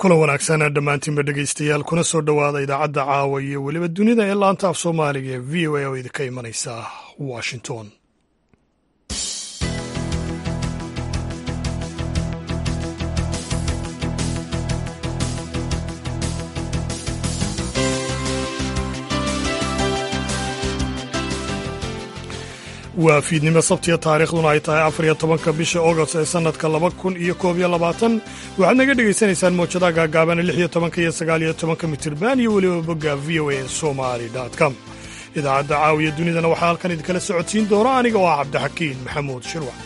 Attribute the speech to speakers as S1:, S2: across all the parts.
S1: kulan wanaagsan dhammaantiinba dhegaystayaal kuna soo dhowaada idaacadda caawa iyo weliba dunida ee laanta af soomaaliga ee v o a oo idinka imanaysa washington waa fiidnimo sabtiya taariikhduna ay tahay afar iyo tobanka bisha agost ee sannadka laba kun iyo koob iyo labaatan waxaad naga dhegaysanaysaan mawjadaha gaagaaban lix iyo tobanka iyo sagaal iyo tobanka mitirban iyo weliba bogga v o a somali com idaacadda caawiya dunidana waxaa halkan idinkala socodsiin doona aniga oo ah cabdixakiin maxamuud shirwac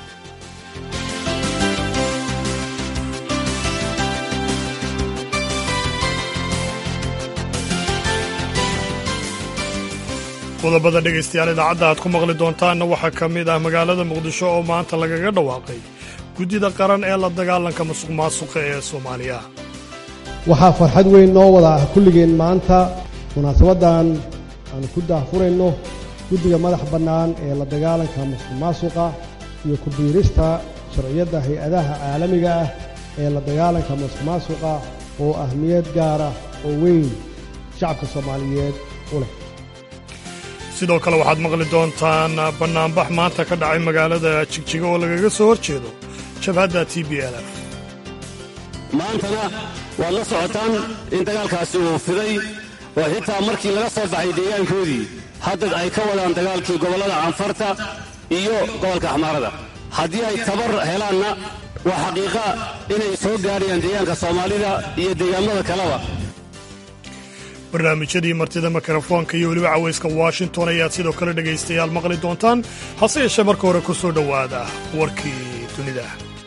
S1: qodobada dhegaystayaal idaacadda aad ku maqli doontaanna waxaa ka mid ah magaalada muqdisho oo maanta lagaga dhawaaqay guddida qaran ee la dagaalanka musuq maasuqa ee soomaaliya
S2: waxaa farxad weyn noo wada ah kulligeen maanta munaasabaddan aan ku daahfurayno guddiga madax bannaan ee la dagaalanka musuq maasuqa iyo ku biirista sharciyadda hay-adaha caalamiga ah ee la dagaalanka musuq maasuqa oo ahmiyad gaar ah oo weyn shacabka soomaaliyeed u leh
S1: sidoo kale waxaad maqli doontaan bannaanbax maanta ka dhacay magaalada jigjiga oo lagaga soo hor jeedo jabhadda t b l f
S3: maantana waad la socotaan in dagaalkaasi uu fiday oo xitaa markii laga soo baxay deegaankoodii hadda ay ka wadaan dagaalkii gobollada canfarta iyo gobolka axmaarada haddii ay tabar helaanna waa xaqiiqa inay soo gaadhayaan deegaanka soomaalida iyo deegaamada kaleba
S1: barnaamijyadii martida mikrofoonka iyo weliba cawayska washington ayaad sidoo kale dhegaystayaal maqli doontaan hase yeeshee marka hore ku soo dhowaada warkii dunida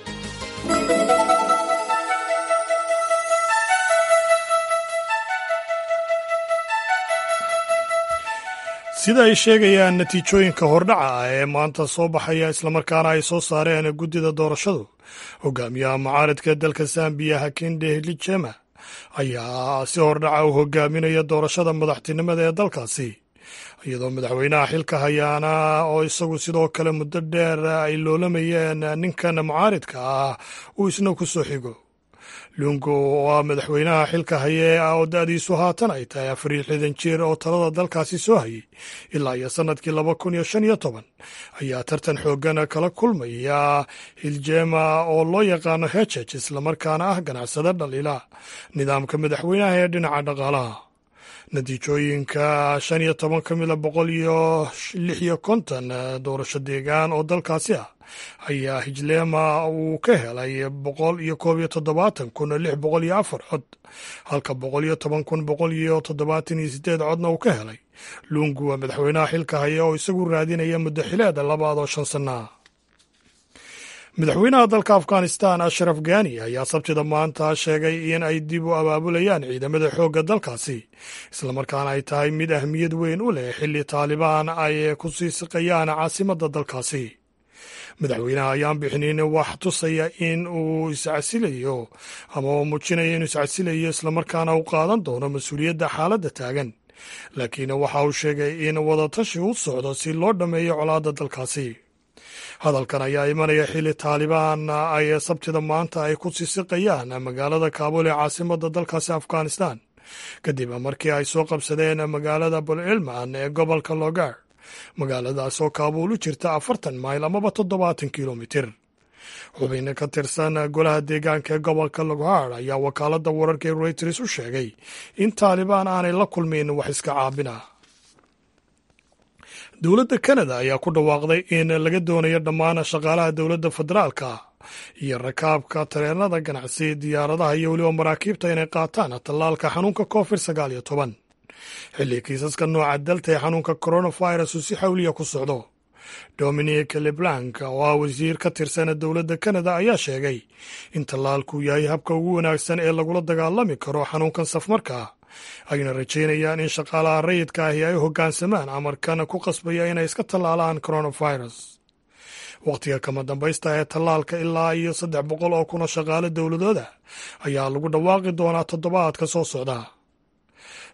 S1: sida ay sheegayaan natiijooyinka hordhaca ah ee maanta soo baxaya islamarkaana ay soo saareen guddida doorashadu hogaamiyaha mucaaridka dalka zambiya hakinde hilijema ayaa si hordhaca u hogaaminaya doorashada madaxtinimada ee dalkaasi iyadoo madaxweynaha xilka hayaana oo isagu sidoo kale muddo dheer ay loolamayeen ninkan mucaaridka ah uu isna ku soo xigo lungu oo ah madaxweynaha xilka haye oo da-diisu haatan ay tahay afar iyo lixdan jeer oo talada dalkaasi soo hayay ilaa iyo sannadkii laba kun iyo shan iyo toban ayaa tartan xoogan kala kulmaya hiljema oo loo yaqaano hejej islamarkaana ah ganacsada dhaliila nidaamka madaxweynaha ee dhinaca dhaqaalaha natiijooyinka shan iyo toban ka mida boqol iyo lix iyo konton doorasho deegaan oo dalkaasi ah ayaa hijlema uu ka helay boqol iyo koob iyo toddobaatan kun lix boqol iyo afar cod halka boqol iyo toban kun boqol iyo toddobaatan iyo sideed codna uu ka helay lungu waa madaxweynaha xilka haya oo isagu raadinaya muddo xileeda labaad oo shan sanna madaxweynaha dalka afghanistan ashraf gani ayaa sabtida maanta sheegay in ay dib u abaabulayaan ciidamada xoogga dalkaasi islamarkaana ay tahay mid ahmiyad weyn u leh xilli taalibaan ay ku sii siqayaan caasimadda dalkaasi madaxweynaha ayaan bixinin wax tusaya in uu iscasilayo ama uu muujinaya inuu iscasilayo islamarkaana uu qaadan doono mas-uuliyadda xaaladda taagan laakiin waxa uu sheegay in wadatashi u socdo si loo dhammeeyo colaadda dalkaasi hadalkan ayaa imanaya xilli taalibaan ay sabtida maanta ay ku sisiqayaan magaalada kaabul ee caasimadda dalkaasi afghanistan kadib markii ay soo qabsadeen magaalada bulcilman ee gobolka logar magaaladaas oo kaabuul u jirta afartan mayl amaba toddobaatan kilomitir xubin ka tirsan golaha deegaanka ee gobolka loghar ayaa wakaaladda wararka ee reuters u sheegay in taalibaan aanay la kulmin wax iska caabina dowladda kanada ayaa ku dhawaaqday in laga doonayo dhammaan shaqaalaha dowladda federaalka iyo rakaabka tareenada ganacsi diyaaradaha iyo weliba maraakiibta inay qaataan tallaalka xanuunka covid sagaal iyo toban xilli kiisaska nooca dalta ee xanuunka coronavirus uu si xawliya ku socdo dominic leblanc oo ah wasiir ka tirsan dowladda kanada ayaa sheegay in tallaalku yahay habka ugu wanaagsan ee lagula dagaalami karo xanuunkan safmarka ayna rajaynayaan in shaqaalaha rayidka ahi ay hoggaansamaan amarkan ku qasbaya inay iska tallaalaan coronavirus wakhtiga kama dambaysta ee tallaalka ilaa iyo saddex boqol oo kuna shaqaale dowladooda ayaa lagu dhawaaqi doonaa toddobaadka soo socda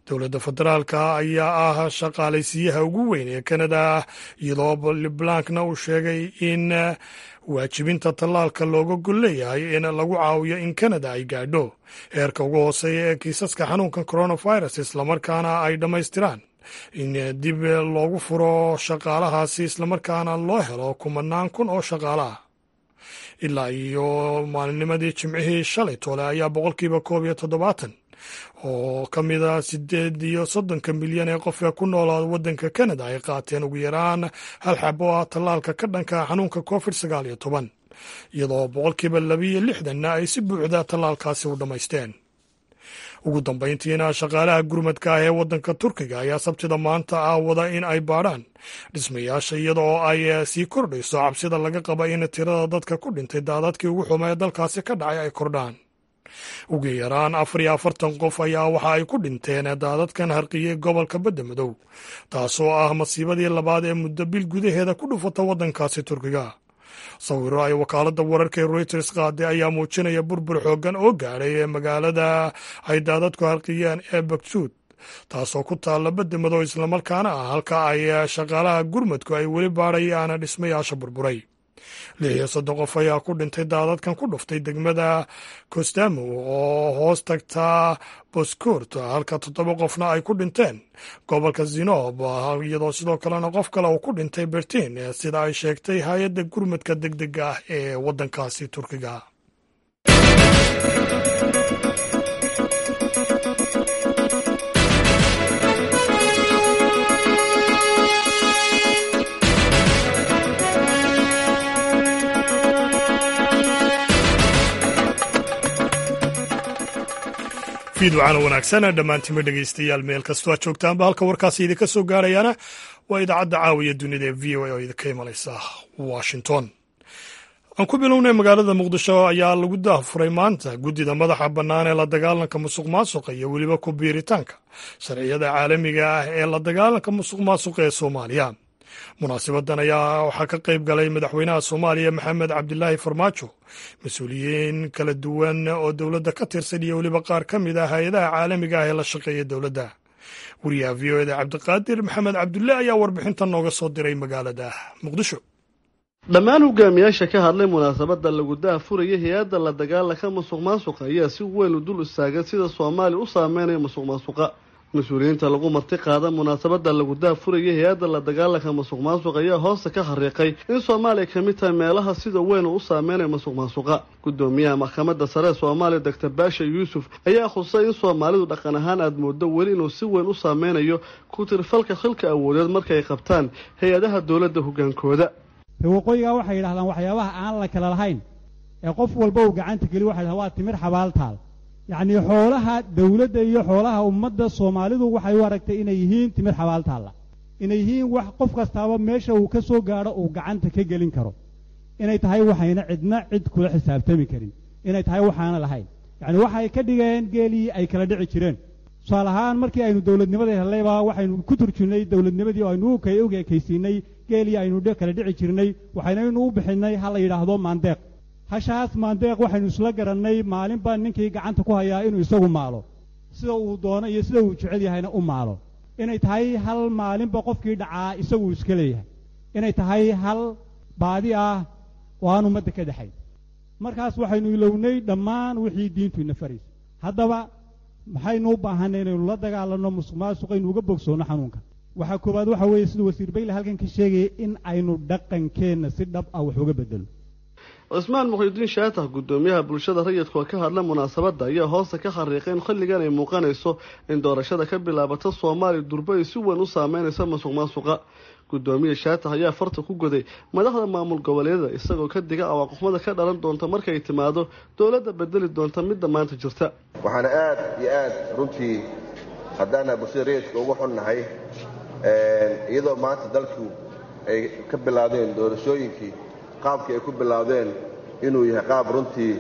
S1: dowladda federaalka ayaa ah shaqaalaysiiyaha ugu weyn ee kanada iyadoo liblankna uu sheegay in waajibinta tallaalka looga gol leeyahay in lagu caawiyo in kanada ay gaadho heerka ugu hooseeya ee kiisaska xanuunkan coronavirus islamarkaana ay dhammaystiraan in dib loogu furo shaqaalahaasi islamarkaana loo helo kumanaan kun oo shaqaalaah ilaa iyo maalinnimadii jimcihii shalay toole ayaa boqolkiiba koob iyo toddobaatan oo ka mida sideed iyo soddonka milyan ee qofka ku noolaa waddanka kanada ay qaateen ugu yaraan hal xabo ah tallaalka ka dhanka xanuunka covid sagaal iyo toban iyadoo boqolkiiba labiiyo lixdanna ay si buuxda tallaalkaasi u dhammaysteen ugu dambayntiina shaqaalaha gurmadka ah ee waddanka turkiga ayaa sabtida maanta ah wada in ay baadhaan dhismayaasha iyada oo ay sii kordhayso cabsida laga qaba in tirada dadka ku dhintay daadadkii ugu xuma ee dalkaasi ka dhacay ay kordhaan ugu yaraan afar iyo afartan qof ayaa waxa ay ku dhinteen daadadkan harqiyey gobolka badda madow taasoo ah masiibadii labaad ee muddo bil gudaheeda ku dhufata waddankaasi turkiga sawiro ay wakaaladda wararka ee reuters qaaday ayaa muujinaya burbur xooggan oo gaadhay ee magaalada ay daadadku harqiyeen ee baksuud taasoo ku taalla badda madow islamarkaana ah halka ay shaqaalaha gurmadku ay weli baadhayaan dhismayaasha burburay lix iyo soddon qof ayaa ku dhintay daadadkan ku dhuftay degmada kostamo oo hoos tagta boskurt halka toddoba qofna ay ku dhinteen gobolka zinob iyadoo sidoo kalena qof kale uu ku dhintay bertin sida ay sheegtay hay-adda gurmadka deg dega ah ee waddankaasi turkiga fiidwacana wanaagsan dhammaantiinma dhegaystayaal meel kastoo aad joogtaanba halka warkaasi idinka soo gaarayaana waa idaacadda caawiya dunida ee v o a oo idinka imanaysa washington aan ku bilownay magaalada muqdisho ayaa lagu daafuray maanta guddida madaxa bannaan ee la dagaalanka musuq maasuqa iyo weliba ku biiritaanka sharciyada caalamiga ah ee la dagaalanka musuq maasuqa ee soomaaliya munaasibadan ayaa waxaa ka qayb galay madaxweynaha soomaaliya maxamed cabdilaahi farmaajo mas-uuliyiin kala duwan oo dowladda ka tirsan iyo weliba qaar ka mid ah hay-adaha caalamiga ah ee la shaqeeya dowladda wariyaha v o eda cabdiqaadir maxamed cabdulle ayaa warbixintan nooga soo diray magaalada muqdisho
S4: dhammaan hogaamiyaasha ka hadlay munaasabada lagu daafuraya hay-adda la dagaalanka musuq maasuqa ayaa si weyn u dul istaagay sida soomaaliya u saameynaya musuq maasuqa mas-uuliyiinta lagu marti qaada munaasabada lagu daafuraya hay-adda la dagaalanka musuq maasuq ayaa hoosta ka xariiqay in soomaaliya ka mid tahay meelaha sida weyn uu u saameynaya musuq maasuqa gudoomiyaha maxkamadda sare ee soomaaliya doctor baasha yuusuf ayaa khusay in soomaalidu dhaqan ahaan aada moodo weli inuu si weyn u saameynayo ku tirfalka xilka awoodeed marka ay qabtaan hay-adaha dowladda hogaankooda
S5: waqooyigaa waxay yidhahdaan waxyaabaha aan la kala lahayn ee qof walba uu gacanta geliy waxay dhahdaan waa timir xabaaltaal yacnii xoolaha dawladda iyo xoolaha ummadda soomaalidu waxay u aragtay inay yihiin timir xabaaltaalla inay yihiin wax qof kastaaba meesha uu ka soo gaadho uu gacanta ka gelin karo inay tahay waxayna cidna cid kula xisaabtami karin inay tahay waxaana lahayn yacni waxay ka dhigeen geelii ay kala dhici jireen tusaale ahaan markii aynu dowladnimada hellayba waxaynu ku turjunnay dowladnimadii oo aynu u ekaysiinay geelii aynu kala dhici jirnay waxaynaynu u bixinnay ha la yidhaahdo maandeeq hashaas maandeeq waxaynu isla garannay maalinba ninkii gacanta ku hayaa inuu isagu maalo sida uu doono iyo sida uu jecel yahayna u maalo inay tahay hal maalinba qofkii dhacaa isaguu iska leeyahay inay tahay hal baadi ah oo aan ummadda ka dhexayn markaas waxaynu ilownay dhammaan wixii diintu ina faraysa haddaba maxaynu u baahanay inaynu la dagaalanno musuq maasuqa inu uga bogsoonno xanuunka waxaa koowaad waxa weeye siduu wasiir bayle halkan ka sheegaya in aynu dhaqankeenna si dhab ah wax uga bedelo
S4: cismaan muxidiin shaatax guddoomiyaha bulshada rayidka oo ka hadla munaasabadda ayaa hoosta ka xariiqay in xilligan ay muuqanayso in doorashada ka bilaabata soomaaliya durba ay si weyn u saameynaysa musuq maasuqa guddoomiye shaatax ayaa farta ku goday madaxda maamul goboleedyada isagoo ka diga awaaqoxmada ka dhalan doonta markay timaado dowladda bedeli doonta midda maanta jirta
S6: waxaana aad iyo aad runtii haddaana bulshada rayidka ugu xunnahay iyadoo maanta dalku ay ka bilaabdeen doorashooyinkii qaabkii ay ku bilaawdeen inuu yahay qaab runtii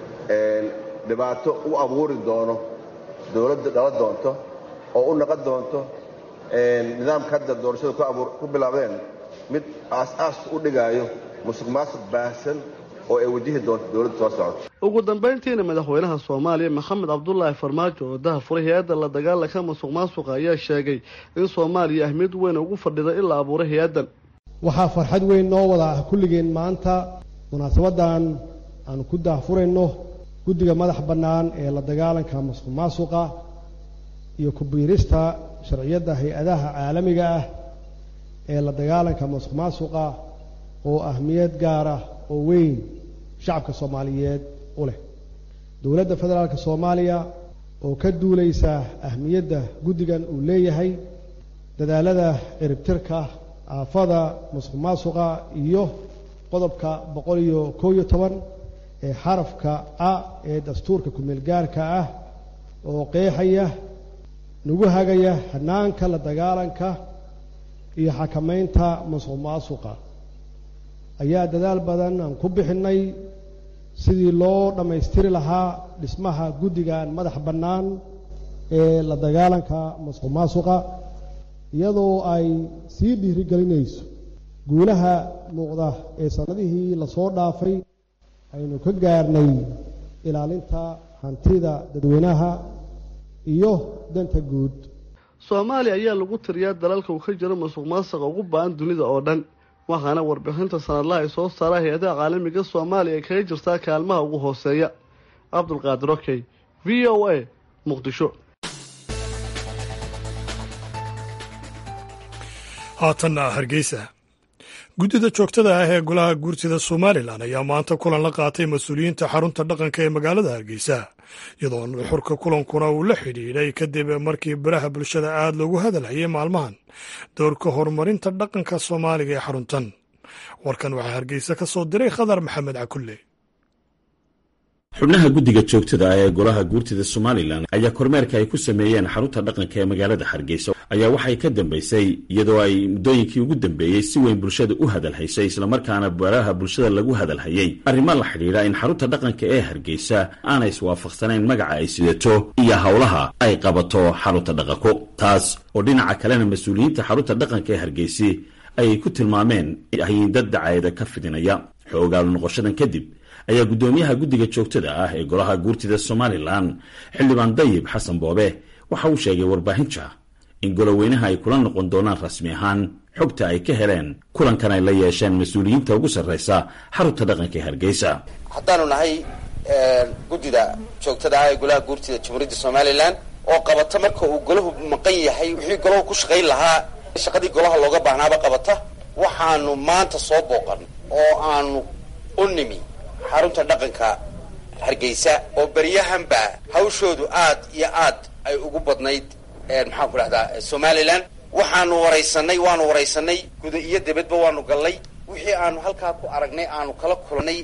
S6: dhibaato u abuuri doono dowladda dhala doonto oo u naqon doonto nidaamka hadda doorashada ku bilaabdeen mid aas-aas u dhigaayo musuq maasuq baahsan oo ay wajihi doonto dowladda soo socota
S4: ugu dambayntiina madaxweynaha soomaaliya maxamed cabdulaahi farmaajo oo daha furay hay-adda la dagaalanka masuq maasuqa ayaa sheegay in soomaaliya ahmiyad weyn ugu fadhida in la abuuray hay-addan
S2: waxaa farxad weyn noo wada ah kulligeen maanta munaasabadan aanu ku daahfurayno guddiga madax bannaan ee la dagaalanka masuq maasuqa iyo ku-biirista sharciyadda hay-adaha caalamiga ah ee la dagaalanka masuq maasuqa oo ahmiyad gaar ah oo weyn shacabka soomaaliyeed u leh dowladda federaalka soomaaliya oo ka duulaysa ahmiyadda guddigan uu leeyahay dadaalada ciribtirka aafada masuq maasuqa iyo qodobka boqol iyo kow iyo toban ee xarafka a ee dastuurka ku-meel gaarka ah oo qeexaya nagu hagaya hanaanka la dagaalanka iyo xakamaynta masuq maasuqa ayaa dadaal badan aan ku bixinnay sidii loo dhammaystiri lahaa dhismaha guddigan madax bannaan ee la dagaalanka masuq maasuqa iyadoo ay sii dhiirigelinayso guulaha muuqda ee sannadihii lasoo dhaafay aynu ka gaarnay ilaalinta hantida dadweynaha iyo danta guud
S4: soomaaliya ayaa lagu tiriyaa dalalka uu ka jiro masuq maasuqa ugu ba-an dunida oo dhan waxaana warbixinta sanadlaha ay soo saara hay-adaha caalamiga soomaaliya ay kaga jirtaa kaalmaha ugu hooseeya cabdulqaadir okey v o a muqdisho
S1: haatanna hargeysa guddida joogtada ah ee golaha guurtida somalilan ayaa maanta kulan la qaatay mas-uuliyiinta xarunta dhaqanka ee magaalada hargeysa iyadoo nuxurka kulankuna uu la xidhiidhay kadib markii baraha bulshada aad loogu hadalhayay maalmahan doorka horumarinta dhaqanka soomaaliga ee xaruntan warkan waxaa hargeysa ka soo diray khadar maxamed cakulle
S7: xubnaha guddiga joogtada ah ee golaha guurtida somalilan ayaa kormeerka ay ku sameeyeen xarunta dhaqanka ee magaalada hargeysa ayaa waxay ka dambaysay iyadoo ay muddooyinkii ugu dambeeyey si weyn bulshada u hadalhaysay islamarkaana baraha bulshada lagu hadalhayay arrimo la xidhiidha in xarunta dhaqanka ee hargeysa aanay iswaafaqsanayn magaca ay sidato iyo howlaha ay qabato xarunta dhaqanku taas oo dhinaca kalena mas-uuliyiinta xarunta dhaqanka ee hargeysi ayay ku tilmaameen hayin dad dacayada ka fidinaya xoogaalu noqoshadan kadib ayaa guddoomiyaha guddiga joogtada ah ee golaha guurtida somalilan xildhibaan dayib xasan boobe waxa uu sheegay warbaahinta in goloweynaha ay kula noqon doonaan rasmi ahaan xogta ay ka heleen kulankan ay la yeesheen mas-uuliyiinta ugu sarraysa xarunta dhaqanka ee hargeysa
S8: haddaanu nahay guddida joogtada ah ee golaha guurtida jamhuuriyadda somalilan oo qabata marka uu golahu maqan yahay wixii golahu ku shaqayn lahaa shaqadii golaha looga baahnaaba qabata waxaanu maanta soo booqan oo aanu u nimi xarunta dhaqanka hargeysa oo beryahanba hawshoodu aad iyo aad ay ugu badnayd maxaan ku dhahdaa somalilan waxaanu waraysanay waanu waraysanay guda iyo debadba waanu gallay wixii aanu halkaa ku aragnay aanu kala kulnay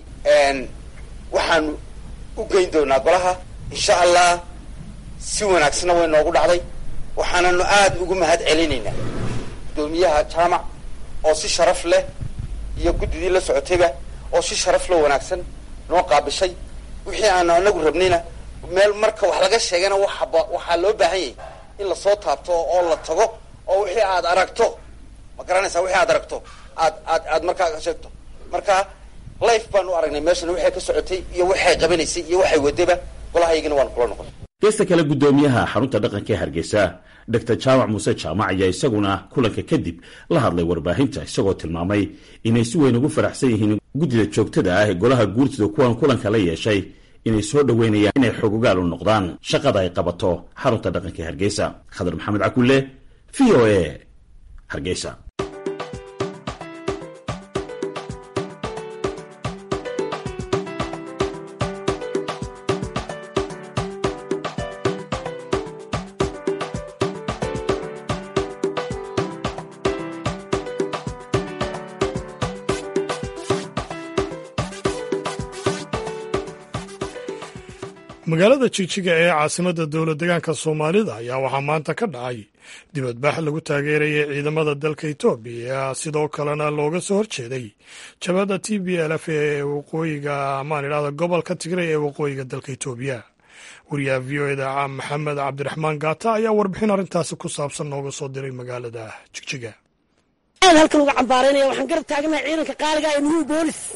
S8: waxaanu u geyn doonaa golaha insha allah si wanaagsanna way noogu dhacday waxaananu aada ugu mahad celinaynaa guddoomiyaha jaamac oo si sharaf leh iyo guddidii la socotayba oo si sharaf loo wanaagsan noo qaabishay wixii aanu anagu rabnayna meel marka wax laga sheegana waxaba waxaa loo baahan yahay in lasoo taabto oo la tago oo wixii aad aragto ma garanaysaa wixii aad aragto aad aad aad markaa ka sheegto marka life baan u aragnay meeshana waxay ka socotay iyo waxay qabanaysay iyo waxay wadaba golahaygana waan kula noqon
S7: geesta kale guddoomiyaha xarunta dhaqanka ee hargeysa doctor jaamac muuse jaamac ayaa isaguna kulanka kadib la hadlay warbaahinta isagoo tilmaamay inay si weyn ugu faraxsan yihiin guddida joogtada ah ee golaha guurtida kuwan kulanka la yeeshay inay soo dhoweynayaan inay xogogaal u noqdaan shaqada ay qabato xarunta dhaqanka ee hargeysa khadar maxamed cakulle v o a hargeysa
S1: magaalada jigjiga ee caasimadda dowlad degaanka soomaalida ayaa waxaa maanta ka dhacay dibadbax lagu taageerayay ciidamada dalka etoobiya sidoo kalena looga soo horjeeday jabhadda t b l f ee waqooyiga amaan idhahda gobolka tigray ee waqooyiga dalka etoobiya wariyaha v o eda maxamed cabdiraxmaan gaata ayaa warbixin arrintaasi ku saabsan nooga soo diray magaalada jigjiga
S9: halkan uga cambaaraynaya waxaan garab taaganahay ciidanka qaaliga ee nuhuu boolis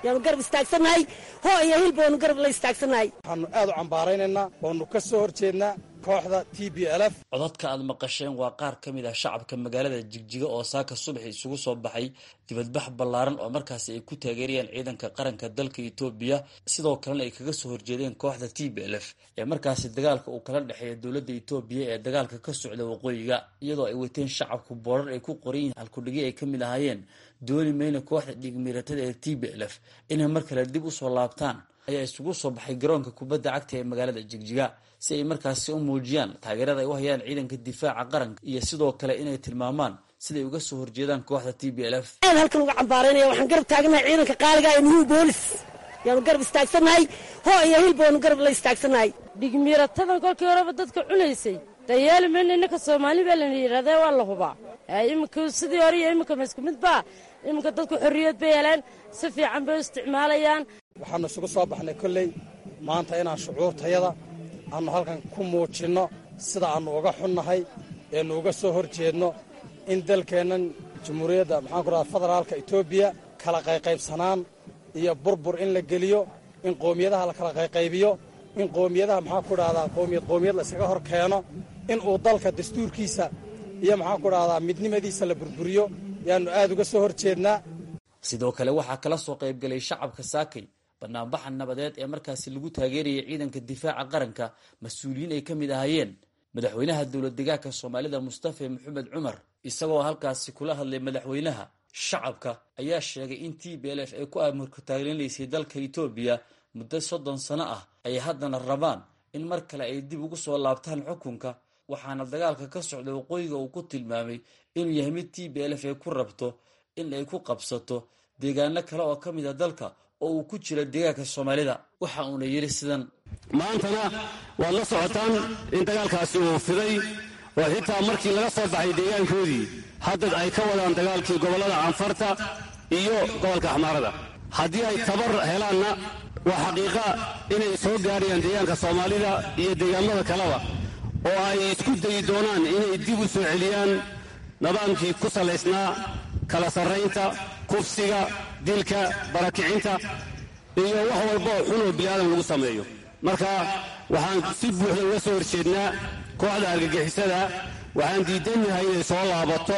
S9: yaanu garab istaagsannahay hoo iyo hil baanu garab la istaagsannahay
S10: waxaanu aad u cambaaraynaynaa waanu ka soo horjeednaa kooxda t b l f
S11: codadka aad maqasheen waa qaar ka mid ah shacabka magaalada jigjiga oo saaka subaxi isugu soo baxay dibadbax ballaaran oo markaasi ay ku taageerayaan ciidanka qaranka dalka etoobiya sidoo kalena ay kaga soo horjeedeen kooxda t b l f ee markaasi dagaalka uu kala dhexeeya dowladda etoobiya ee dagaalka ka socda waqooyiga iyadoo ay wateen shacabku boorar ay ku qoran yihiin halkudhigyo ay ka mid ahaayeen dooni mayna kooxda dhiigmiiratada ee t b l f inay mar kale dib usoo laabtaan ayaa isugu soo baxay garoonka kubadda cagta ee magaalada jigjiga si ay markaasi u muujiyaan taageerada ay u hayaan ciidanka difaaca qaranka iyo sidoo kale inay tilmaamaan siday uga soo horjeedaan kooxda t b l f
S9: aad halkan uga cambaaraynaya waxaan garab taaganahay ciidanka qaaliga ee nuhu boolis yaanu garab istaagsannahay hoo iyo hil baanu garab la istaagsannahay
S12: dhigmiiratadan kolkii horeba dadka cunaysay dayaali mayna innaka soomaali baa lana yidhahdee waa la hubaa iminka sidii hore iyo iminka ma isku mid baa iminka dadku xorriyad bay heleen si fiican bay u isticmaalayaan
S10: waxaanu isugu soo baxnay kolley maanta inaan shucuurtayada aannu halkan ku muujinno sida aannu uga xunnahay eenu uga soo hor jeedno in dalkeennan jamhuuriyadda maxaan ku rahda federaalka etoobiya kala qayqaybsanaan iyo burbur in la geliyo in qoomiyadaha la kala qayqaybiyo in qoomiyadaha maxaan ku dhahdaa qoomiyad qoomiyad la iskaga hor keeno in uu dalka dastuurkiisa iyo maxaan ku dhahdaa midnimadiisa la burburiyo yaannu aad uga soo hor jeednaa
S11: sidoo kale waxaa kala soo qaybgalay shacabka saakay banaanbaxa nabadeed ee markaasi lagu taageerayay ciidanka difaaca qaranka mas-uuliyiin ay ka mid ahaayeen madaxweynaha dowlad degaanka soomaalida mustafa maxamed cumar isagoo halkaasi kula hadlay madaxweynaha shacabka ayaa sheegay in t b l f ay ku amurkataaglenaysay dalka etoobiya muddo soddon sano ah ay haddana rabaan in mar kale ay dib ugu soo laabtaan xukunka waxaana dagaalka ka socda waqooyiga uu ku tilmaamay inuu yahay mid t b l f ay ku rabto in ay ku qabsato deegaano kale oo ka mid a dalka oo uu ku jiro deegaanka soomaalida waxa uuna yidhi sidan
S3: maantana waad la socotaan in dagaalkaasi uu fiday oo xitaa markii laga soo baxay deegaankoodii haddad ay ka wadaan dagaalkii gobollada canfarta iyo gobolka axmaarada haddii ay tabar helaanna waa xaqiiqa inay soo gaarayaan deegaanka soomaalida iyo deegaamada kaleba oo ay isku dayi doonaan inay dib u soo celiyaan nidaamkii ku salaysnaa kala sarraynta kufsiga dilka barakicinta iyo wax walba oo xun oo bini'aadam lagu sameeyo marka waxaan si buuxda uga soo horjeednaa kooxda argagixisada waxaan diidannahay inay soo laabato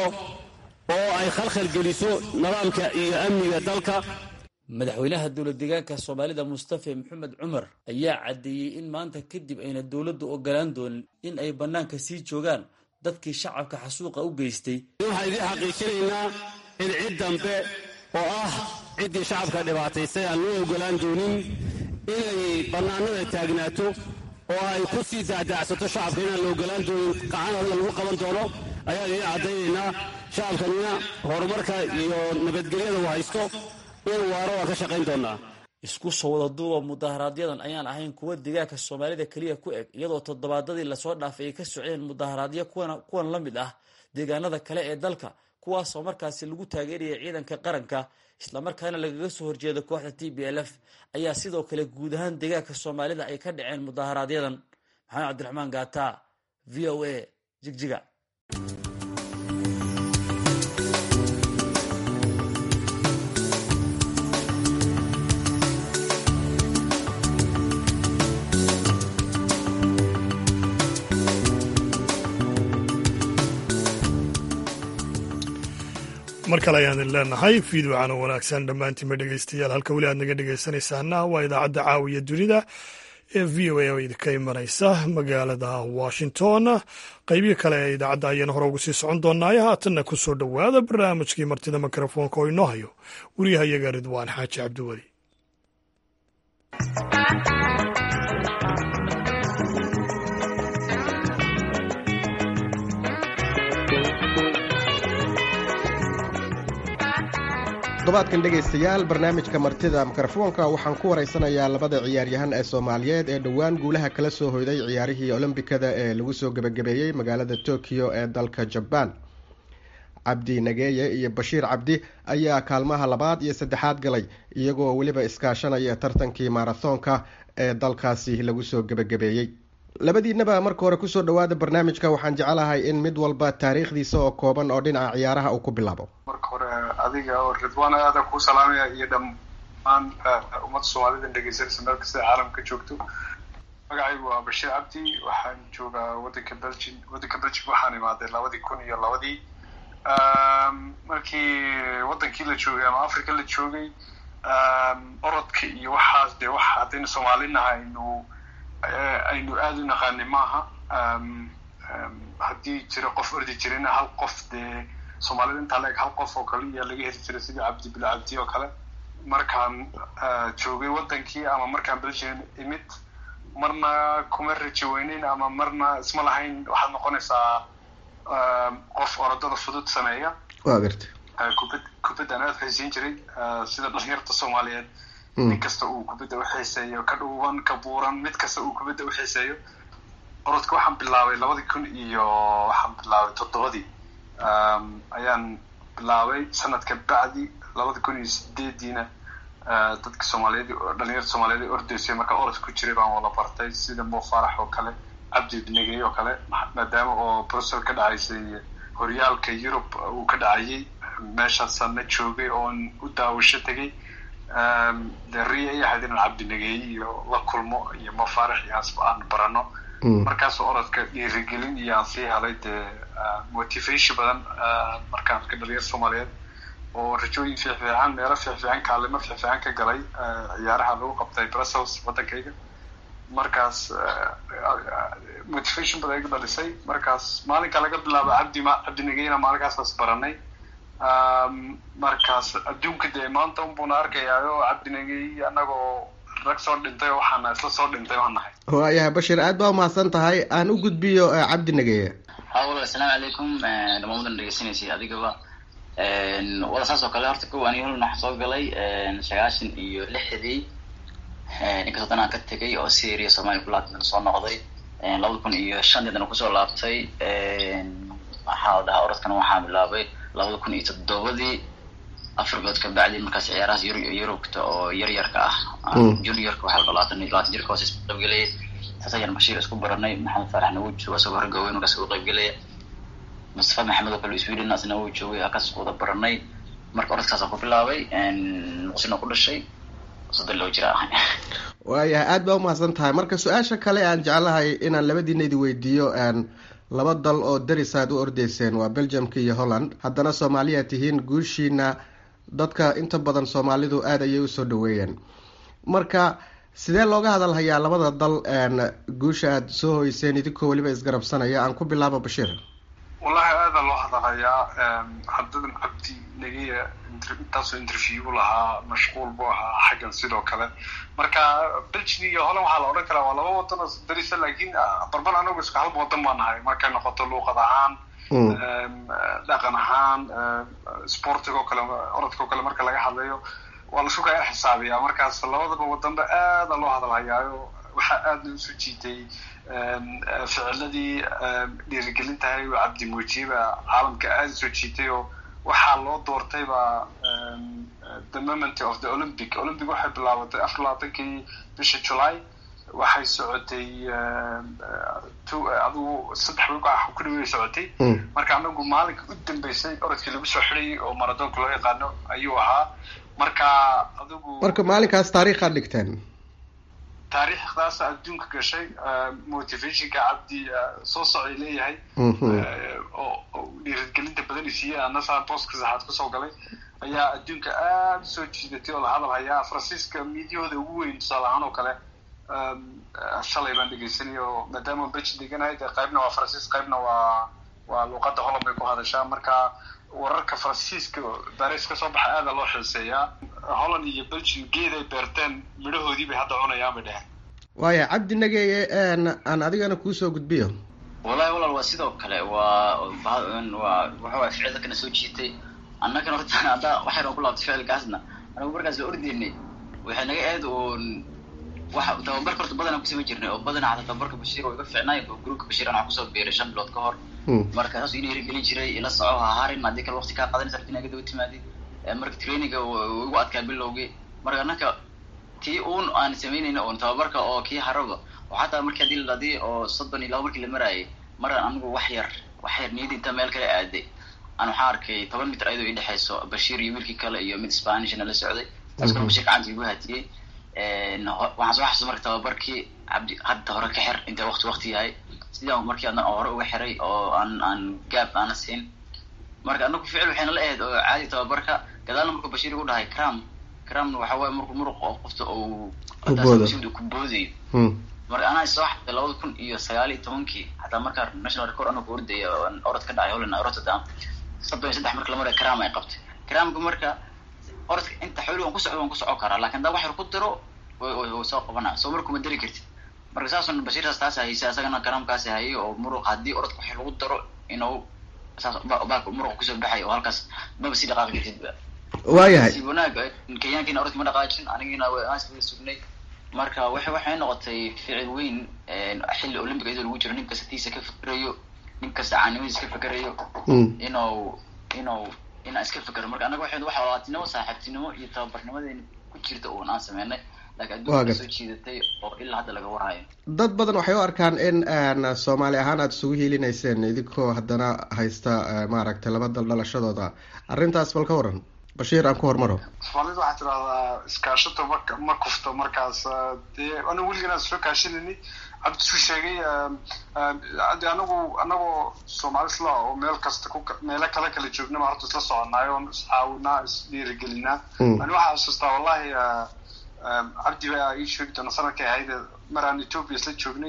S3: oo ay khalkhal geliso nidaamka iyo amniga dalka
S11: madaxweynaha dowlad deegaanka soomaalida mustafa maxamed cumar ayaa caddeeyey in maanta kadib ayna dowladdu ogolaan doonin in ay bannaanka sii joogaan dadkii shacabka xasuuqa u geystay
S3: waxaan idiin xaqiijinaynaa in cid dambe oo ah ciddii shacabka dhibaataysay aan loo ogolaan doonin inay bannaanada taagnaato oo ay ku sii daacdaacsato shacabka inaan la ogolaan doonin qacanadna lagu qaban doono ayaan idiin caddaynaynaa shacabkanina horumarka iyo nabadgelyada uu haysto inuu waaro waan ka shaqayn doonaa
S11: isku soo wada duuba mudaharaaadyadan ayaan ahayn kuwa deegaanka soomaalida keliya ku eg iyadoo toddobaadadii lasoo dhaafay ay ka socdeen mudaharaadyo kuwan la mid ah deegaanada kale ee dalka kuwaasoo markaasi lagu taageeraya ciidanka qaranka islamarkaana lagaga soo horjeeda kooxda t b l f ayaa sidoo kale guud ahaan deegaanka soomaalida ay ka dhaceen mudaharaaadyadan maxamed cabdiraxmaan gaata v o a jigjiga
S1: mar kale ayaan idin leenahay fiidwacana wanaagsan dhammaantiinba dhegeystayaal halka weli aad naga dhegeysanaysaana waa idaacadda caawiya dunida ee v o a oo idinka imanaysa magaalada washington qeybihi kale ee idaacadda ayaan hore ugu sii socon doonaayo haatanna ku soo dhowaada barnaamijkii martida mikrofoonka oo inoo hayo waryahayaga ridwaan xaaji cabdiweli
S13: todobaadkan dhegaystayaal barnaamijka martida mikrofoonka waxaan ku waraysanayaa labada ciyaaryahan ee soomaaliyeed ee dhowaan guulaha kala soo hoyday ciyaarihii olombikada ee lagu soo gebagabeeyey magaalada tokyo ee dalka jabaan cabdi nageeye iyo bashiir cabdi ayaa kaalmaha labaad iyo saddexaad galay iyagoo weliba iskaashanaya tartankii maarathonka ee dalkaasi lagu soo gebagabeeyey labadiinaba marka hore kusoo dhawaada barnaamijka waxaan jecelahay in mid walba taariikhdiisa oo kooban oo dhinaca ciyaaraha uu ku bilaabo
S14: marka hore adiga oo ridwaan aada kuu salaamaya iyo dham dhammaan ummadda soomaalida dhegeysanaysa meel kasta caalamka joogto magacaygu waa bashiir cabdi waxaan joogaa waddanka belgium waddanka belgium waxaan imaaday labadii kun iyo labadii markii waddankii la joogay ama africa la joogay orodka iyo waxaas dee waxa haddaynu soomaalinaha aynu aynu aada u naqaanay maaha haddii jira qof ordi jirina hal qof dee soomaalida intaa la eg hal qof oo kale iyaa laga heli jiray sidii cabdi bil cabdi oo kale markaan joogay waddankii ama markaan belgium imid marna kuma rajo weyneyn ama marna isma lahayn waxaad noqonaysaa qof orodada fudud sameeya
S13: waa garta
S14: kubad kubaddan aada xiiseyn jiray sida dhalinyarta soomaaliyeed nin kasta uu kubadda uxiiseeyo ka dhuuban ka buuran mid kasta uu kubadda uxiiseeyo orodka waxaan bilaabay labadii kun iyo waxaan bilaabay toddobadii ayaan bilaabay sanadka bacdi labada kun iyo sideediina dadka soomaaliyeed dhalinyarta soomaaliyeed ordaysay markaa orod ku jiray baan wala bartay sida mo farax oo kale cabdi binegey oo kale maadaama oo brussel ka dhacaysay horyaalka yurub uu ka dhacayay meeshaasaan la joogay oon u daawasho tegay de ria ay ahayd inaan cabdi negeey iyo la kulmo iyo mo farax iyo aan barano markaas orodka dhiirigelin iyo aan sii helay dee motivation badan markaan arka dhalinyarta soomaaliyeed oo rajooyin fiicfiican meelo fiicfiican kaalimo fiicfiican ka galay ciyaaraha lagu qabtay brussels waddankayga markaas motivation badan iga dhalisay markaas maalinka laga bilaabo cabdi ma cabdi negeyna maalinkaasas baranay markaas adduunka dee maanta unbuna arkayaayo cabdi negey annagoo rag soo dhintay oo waxaana isla soo dhintay baan nahay
S13: waayahay bashir aad baa umahadsan tahay aan u gudbiyo cabdi negeeye
S15: hawlo assalaamu calaykum dhamaan wadan dhegeysanaysay adigaba wada saas oo kale horta ko ani holna waxaa soo galay sagaashan iyo lixdii inkastoo dan aan ka tegay oo syria somalia kulaatan soo noqday labada kun iyo shan dana kusoo laabtay waxaa dhahaa orodkana waxaa bilaabay labada kun iyo toddobadii afar bilood ka bacdi markaas ciyaarahaas yur yurubta oo yar yarka ah juniorka waxaa labaatan labaatan jirka hoose isku qaybgelaya saas ayaan bashiir isku baranay maxamed faaraxna wuu jooga isagoo ragga weyn markaas uga qaybgelaya mustafa maxamed oo kale sweden asna wuu joogay halkaas isku wada baranay marka orodkaasaan ku bilaabay muqsina ku dhashay soddon loo jira ah
S13: waayahay aad baa umahadsan tahay marka su-aasha kale aan jeclahay inaan labadiina idi weydiiyo laba dal oo daris aad u ordeyseen waa belgiumka iyo holland haddana soomaaliya tihiin guushiina dadka inta badan soomaalidu aada ayay usoo dhaweeyeen marka sidee looga hadalhayaa labada dal guusha aada soo hoyseen idinkoo weliba isgarabsanaya aan ku bilaabo bashiir
S14: wallahi aada loo hadalhayaa haddadan cabdi negeya intaasoo interview lahaa mashquul buu ahaa xaggan sidoo kale marka belgium iyo holland waxaa la odhan karaa waa laba wadan oo darisa laakiin barbar anagu isku hal wadan baa nahay markay noqoto luuqad ahaan dhaqan ahaan sportiga oo kale orodka oo kale marka laga hadlayo waa la isku kaya xisaabiyaa markaas labadaba wadanba aada loo hadalhayaayo waxaa aada loo soo jiitay ficiladii dhiirigelintahay oo cabdi muujiba caalamka aada soo jiitay oo waxaa loo doortayba the moment of the olympic olympic waxay bilaabatay afar labaatankii bisha july waxay socotay adigu saddex wiil ku dhawey socotay marka anagu maalinka u dambeysay orodkii lagu soo xidhayay oo maradoonka loo yaqaano ayuu ahaa marka adigu
S13: marka maalinkaas taariikhaad dhigteen
S14: taariikhdaas adduunka gashay motivationka cabdi soo socay leeyahay oo dhiirigelinta badan isiiyey anasaa booska saxaad kusoo galay ayaa adduunka aada usoo jiidatay oo la hadal hayaa faransiiska miidyahooda ugu weyn tusaale ahaan oo kale shalay baan dhegeysanay oo maadaama beji deganahay dee qaybna waa faransiis qaybna waa waa luuqadda holland bay ku hadashaa marka wararka faransiiska baris ka soo baxa aada loo xiiseeyaa holland iyo belgium geed ay beerteen midhahoodii bay hadda cunayaan bay dheheen
S13: waaya cabdi nageeye aan adigana kuusoo gudbiyo
S15: wallahi walaal waa sidoo kale waa waa waxaway ficilda kana soo jiitay annagana horta hadda waxayna ku laabtay ficilkaasna anagu markaas la ordaynay waxay naga aad uun waxa tababarka horta badanaan kusama jirnay oo badanaa xataa tababarka bashiir oo iga fiicnaay oo gruupka bashiir aan kusoo biiray shan bilood ka hor marka saas ina hirgelin jiray ila soco ha harin haddii kale waqti kaa qadanaysa rabti inaga daba timaadid marka traininga igu adkaa bilowgii marka annaka tii uun aan samaynayna oon tababarka oo kii haraba oo xataa markii hadii la dhadii oo soddon iyo laba markii la maraayay maraan anigu wax yar wax yar niyadii intaa meel kale aaday aan waxaa arkay toban mitr ayadoo ii dhexayso bashiir iyo wiilkii kale iyo mid spanishna la socday taas kale bashir gacanta igu hatiyey waxaan soo xasuusta marka tababarkii cabdi hadda hore ka xir inta waqti waqti yahay sidaan markii adna hore uga xiray oo aan aan gaab aana siin marka anaku ficil waxayna la ahayd oo caadi tababarka gadaalna markuu bashiir igu dhahay cram cramna waxa waaye markuu muruq oo qofta uu ku boodayo marka anaa soo xatay labada kun iyo sagaal iyo tobankii xataa markaa national record anagu ordaya orod ka dhacay holland rotterdam soddon iyo saddex marka la maray cram ay qabtay cramka marka orodka inta xooli waan ku socdo waan ku socon karaa lakin hadaa wax yar ku diro way soo qabanaa soo markuma dari kartid marka saasun bashiirtaas taas haysa isagana cramkaasi hayay oo muruq haddii orodka wax lagu daro inuu saas baak muruqa kusoo baxay oo halkaas maba sii dhaqaaqi kartidba
S13: waayahay
S15: si wanaag kenyaankiina orodka ma dhaqaajin anigina aanswada sugnay marka waxay waxay noqotay ficil weyn xilli olympic iyadoo lagu jiro nin kasta tiisa ka fikirayo nin kasta caanimadiisa ka fikirayo inuu inuu inaan iska fikiro marka anaga waxay wax walaatinimo saaxiibtinimo iyo tababarnimadeena ku jirta uun aan sameynay laakiin adduunka soo jiidatay oo ilaa hadda laga warhayo
S13: dad badan waxay u arkaan in soomaali ahaan aada isugu hiilinayseen idinkoo haddana haysta maaragtay laba dal dhalashadooda arrintaas bal ka waran bashiir aan ku hormaro
S14: soomaalida waxaa tidahdaa iskaashato ma ma kufto markaas dee anigu weligan soo kaashanayni cabdisu sheegay de anagu anagoo soomaali isla oo meel kasta ku meelo kale kala joognaba horta isla soconaayo oon iscaawinaa isdhiirigelinaa ani waxaa xasuustaa wallahi cabdi baa ii sheegi doona sanadkay ahayd mar aan ethoopia isla joognay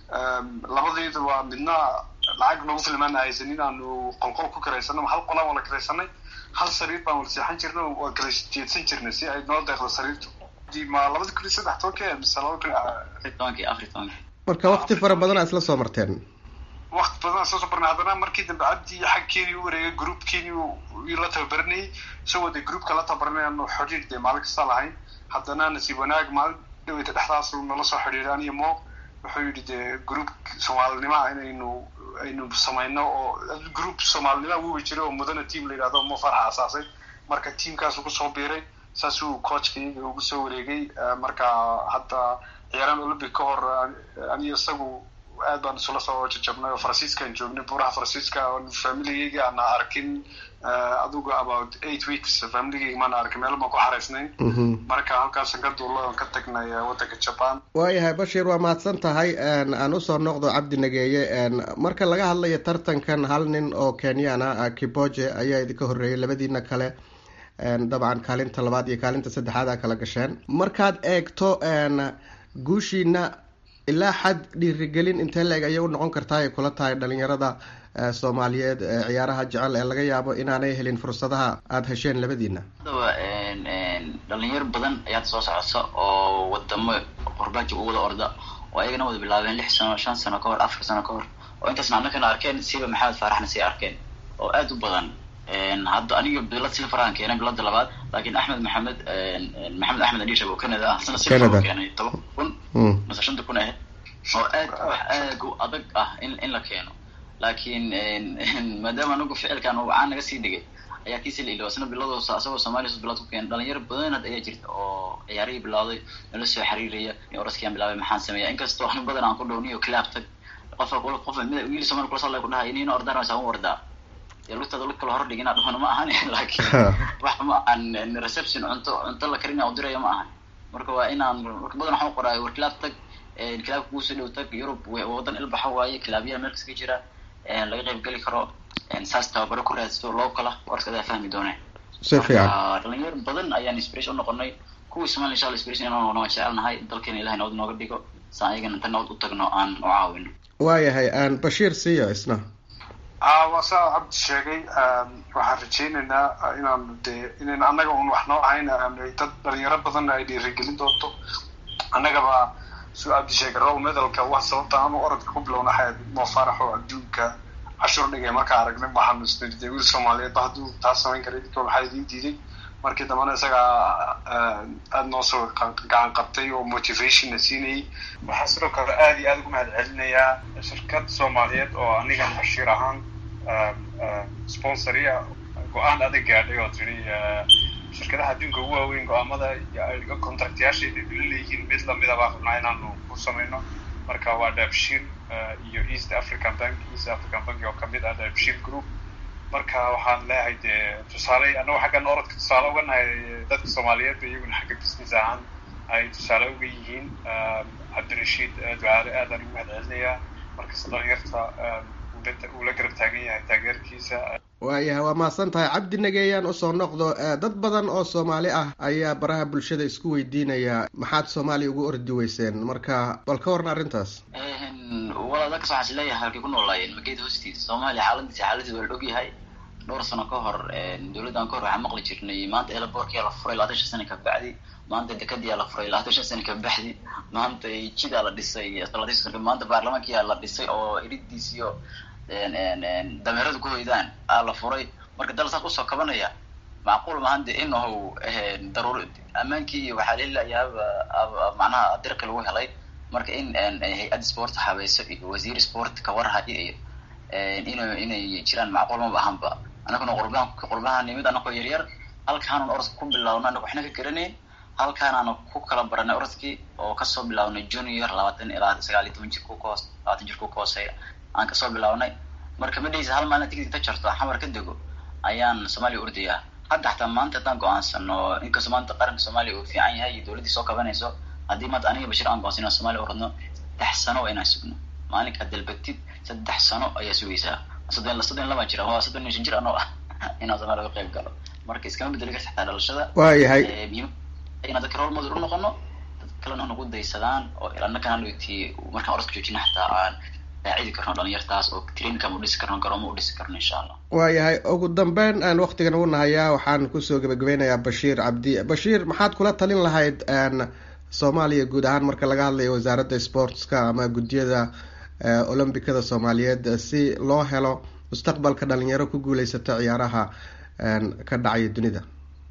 S14: labadayda waa midna lacag nagu filmaan haysan in aanu qolqol ku karaysano hal qolaan wala karaysanay hal sariir baan wala seexan jirnay waa kala jeedsan jirnay si ay noo deeqdo sariirtu ma labada kun iyo saddex tobankii mise labada kun
S15: afar tobankii afar tobankii
S13: marka wakti fara badan aa isla soo marteen
S14: wakti badan isla soo marnay haddana markii dambe cabdi xagkeedii u wareegay groupkeedii la tababaranayay isagoo dee groupka la tababaranay aanu xidhiir dee maalin kasta lahayn haddana nasiib wanaag maalin dhaweyta dhexdaas nala soo xidhiiray aniyo mo wuxuu yidhi dee group soomaalinima inaynu aynu samayno oo group soomaalinima wuuba jiray oo mudana team la yidhahdo mo farxa asaasay marka teamkaasu kusoo biiray saasuu coachka iyaga ugu soo wareegay marka hadda ciyaaraan olympic ka hor aniyo isagu aad baan isula soo jajabnay oo faransiiskaan joognay buuraha faransiiska familigayga aana arkin adigu about eight weeks familigayga maana arkin meel baan ku xaraysnayn marka halkaasan ka duulo oon ka tagnay waddanka japan
S13: waayahay bashiir waa mahadsan tahay aan usoo noqdo cabdi nageeye marka laga hadlayo tartankan hal nin oo kenyana kiboje ayaa idinka horreeyay labadiina kale dabcan kaalinta labaad iyo kaalinta saddexaad aa kala gasheen markaad eegto guushiina ilaa xad dhiirigelin intee la-eg ayay u noqon kartaa ay kula tahay dhalinyarada soomaaliyeed ciyaaraha jecel ee laga yaabo inaanay helin fursadaha aada hesheen labadiina
S15: hadaba dhalinyaro badan ayaad soo socota oo wadamo qurbaaji u wada orda oo ayagana wada bilaabeen lix sano shan sano ka hor afar sano ka hor oo intaasna annakana arkeen siba maxamed faaraxna sii arkeen oo aada u badan hadda aniga bilad silfaraan keenay bilada labaad laakiin axmed maxamed maxamed axmed adishab oo canada ah sana silfar keenay toban kun mase shanta kun ahayd oo aad wax aad u adag ah in in la keeno laakiin maadaama anagu ficilkan uu caan naga sii dhigay ayaa kiisi la ilooba sana biladoo asagoo soomaaliya bilad ku keenay dhalinyaro badan hadda ayaa jirta oo ciyaarihii bilaaday nala soo xiriiraya in oraskiyan bilaabay maxaan sameeya inkastoo ani badan aan ku dhowniyo claab tag qofa qof mid wiil soomaali kula sala ku dhahay inina ordaan waa un ordaa lugtada lug kala hor dhigina dhahona ma ahan laakiin wax ma ahan reception cunto cunto la karina u diraya ma ahan marka waa inaan marka badan waxaan qoraayo war kilaab tag kilaabka kuusoo dhow tag yurub wadan ilbaxa waaye kilaabyaha meel kaska jira laga qayb geli karo saas tababaro ku raadsato loo kala warkadaa fahmi dooneen
S13: si fiican
S15: dhalinyaro badan ayaan inspiration unoqonay kuwii somalia insha allah inspiration inaan noqono waan jecelnahay dalkeena ilahay nabad nooga dhigo saan ayagana inta nabad u tagno aan u caawino
S13: waayahay bashiir siiya isna
S14: waa saa cabdi sheegay waxaan rajaynaynaa inaan dee inayn annaga un wax noo ahayn dad dhalinyaro badan ay dhiirigelin doonto annagaba suu cabdi sheegay row medalka wax sababta aanu orodka ku bilowna waxay moo faraxo adduunka cashur dhigay markaa aragnay waxaanu isnirday wiil soomaaliyeed ba hadduu taas samayn karay idinka waxaa idiin diiday markii dambena isagaa aada noo soo gacan qabtay oo motivationna siinayay waxaa sidoo kale aada iyo aada ugu mahad celinayaa shirkad soomaaliyeed oo anigan bashiir ahaan sponsoria go-aan adag gaadhay oo tiri shirkadaha adduunka ugu waaweyn go-aamada contractyaasheeda la leeyihiin mid lamida baa rabnaa inaanu ku samayno marka waa daabshiil iyo east african bank east african bank oo kamid ah daabshiil group marka waxaan leeyahay dee tusaale annago xaggan orodka tusaale uga nahay dadka soomaaliyeed iyaguna xagga business ahaan ay tusaale uga yihiin cabdirashiid ducaale aadaan ugu mahadcelinayaa markasta dhalinyarta uu la garab taagan yahay taageerkiisa
S13: waayahay waa mahadsan tahay cabdi nageeyaan usoo noqdo dad badan oo soomaali ah ayaa baraha bulshada isku weydiinaya maxaad soomaaliya ugu ordi weyseen marka bal ka waran arrintaas
S15: walaal dadkas waxaan is leeyahay halkay ku noolaayeen mageeda hoostiisa soomaaliya xaaladiisa xaaladiisa waa la og yahay dhowr sano ka hor dowladdan ka hor waxaan maqli jirnay maanta elaboorkia la furay labaatan shan sana ka bacdi maanta dekadiyaa la furay labaatan shan sana ka baxdi maanta jidaa la dhisay labaatan shan sana maanta baarlamaankiyaa la dhisay oo iridiis iyo dameerada ku hoydaan aa la furay marka dal saas usoo kabanaya macquul maahan de inahu daruur ammaankii waxaa lelayaaba macnaha dirka lagu helay marka in hay-ad sport habayso iyo wasiir sport kawarhayo iyo in inay jiraan macquul maba ahanba anaguna qurban qurbaha nimid anagoo yaryar halkaanun orodka ku bilaawna anaga waxna ka garanayn halkaanaana ku kala baranay orodkii oo kasoo bilaabnay junior labaatan ilaa sagaal iyo toban jir ku kahoos labaatan jir ku kahooseeya aan kasoo bilaabnay marka ma dhehaysa hal maalin tigid ka jarto xamar ka dego ayaan soomaaliya ordayaa hadda xataa maanta haddaan go-aansano inkastoo maanta qaranka soomaaliya uu fiican yahay iyo dowladdii soo kabanayso haddii maanta aniga bashir aan go-aansan inaan soomaaliya oradno saddex sano waa inaan sugno maalinkaa dalbatid saddex sano ayaa sugaysaa soddon soddon laba jir waa soddon iyo shan jir anoo ah inaan soomaaliya uga qayb galo marka iskama bedeli karta xataa dhalashada
S13: waayahay
S15: muhiim inaan dadka role model u noqono dad kalena nagu daysadaan oo ilana kanalti markaan orodka joojina xataa aan saacidi karno dhalinyartaas oo traininka ma udhisi karno garoomo udhisi karno insha allah
S13: waayahay ugu dambeyn aan waktigan ugu nahayaa waxaan kusoo gebagabeynayaa bashiir cabdi bashiir maxaad kula talin lahayd soomaaliya guud ahaan marka laga hadlayo wasaaradda sportska ama guddiyada olombikada soomaaliyeed si loo helo mustaqbalka dhalinyaro ku guuleysata ciyaaraha ka dhacaya dunida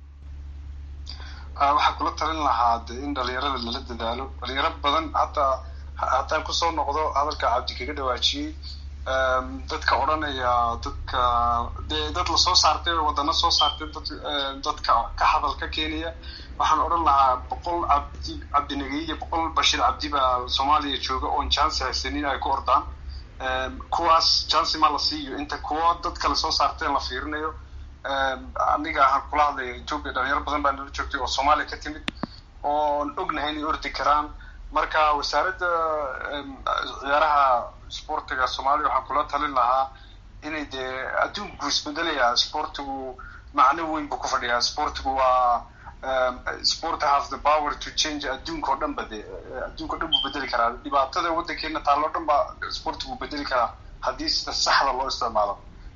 S14: waxaan kula talin lahaa de in dhalinyarada lala dadaalo dhalinyaro badan hataa haddaan kusoo noqdo hadalka cabdi kaga dhawaajiyey dadka odhanaya dadka dee dad lasoo saartay wadano soo saartay dad dadka ka hadal ka keenaya waxaan odhan lahaa boqol cabdi cabdinagey iyo boqol bashir cabdi baa soomaaliya jooga oon chance haysanin ay ku ordaan kuwaas chance ma la siiyo inta kuwa dad kale soo saarteen la fiirinayo aniga ahaan kula hadlaya ethiopia dhalinyaro badan baa nala joogtay oo soomaaliya ka timid oon ognahay inay ordi karaan marka wasaaradda ciyaaraha sportiga soomaaliya waxaan kula talin lahaa inay dee adduunku isbedelayaa sportigu macno weyn buu ku fadhiyaa sportigu waa sport has the power to change adduunka oo dhan ba de adduunka o dhan buu bedeli karaa dhibaatada waddankeena taalo o dhan ba sportigu bedeli karaa haddii sida saxda loo isticmaalo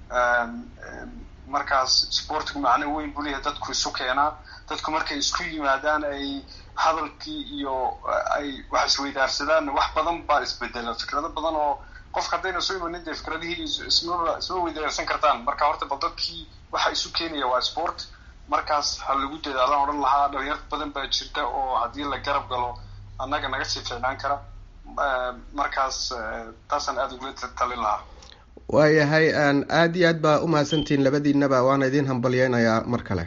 S14: markaas sportigu macno weyn buu leeyahay dadku isu keenaa dadku markay isku yimaadaan ay hadalkii iyo ay wax isweydaarsadaan wax badan baa isbedela fikrado badan oo qofka haddayna soo imanin dee fikradihii isma isma weydaarsan kartaan marka horta bal dadkii waxa isu keenaya waa sport markaas ha lagu dadaalaan odhan lahaa dhalinyar badan baa jirta oo haddii la garab galo annaga naga sii fiicnaan kara markaas taasaan aada ugula talin lahaa
S13: waayahay aada iyo aad baa umahadsantihiin labadiinaba waana idiin hambalyeynayaa mar kale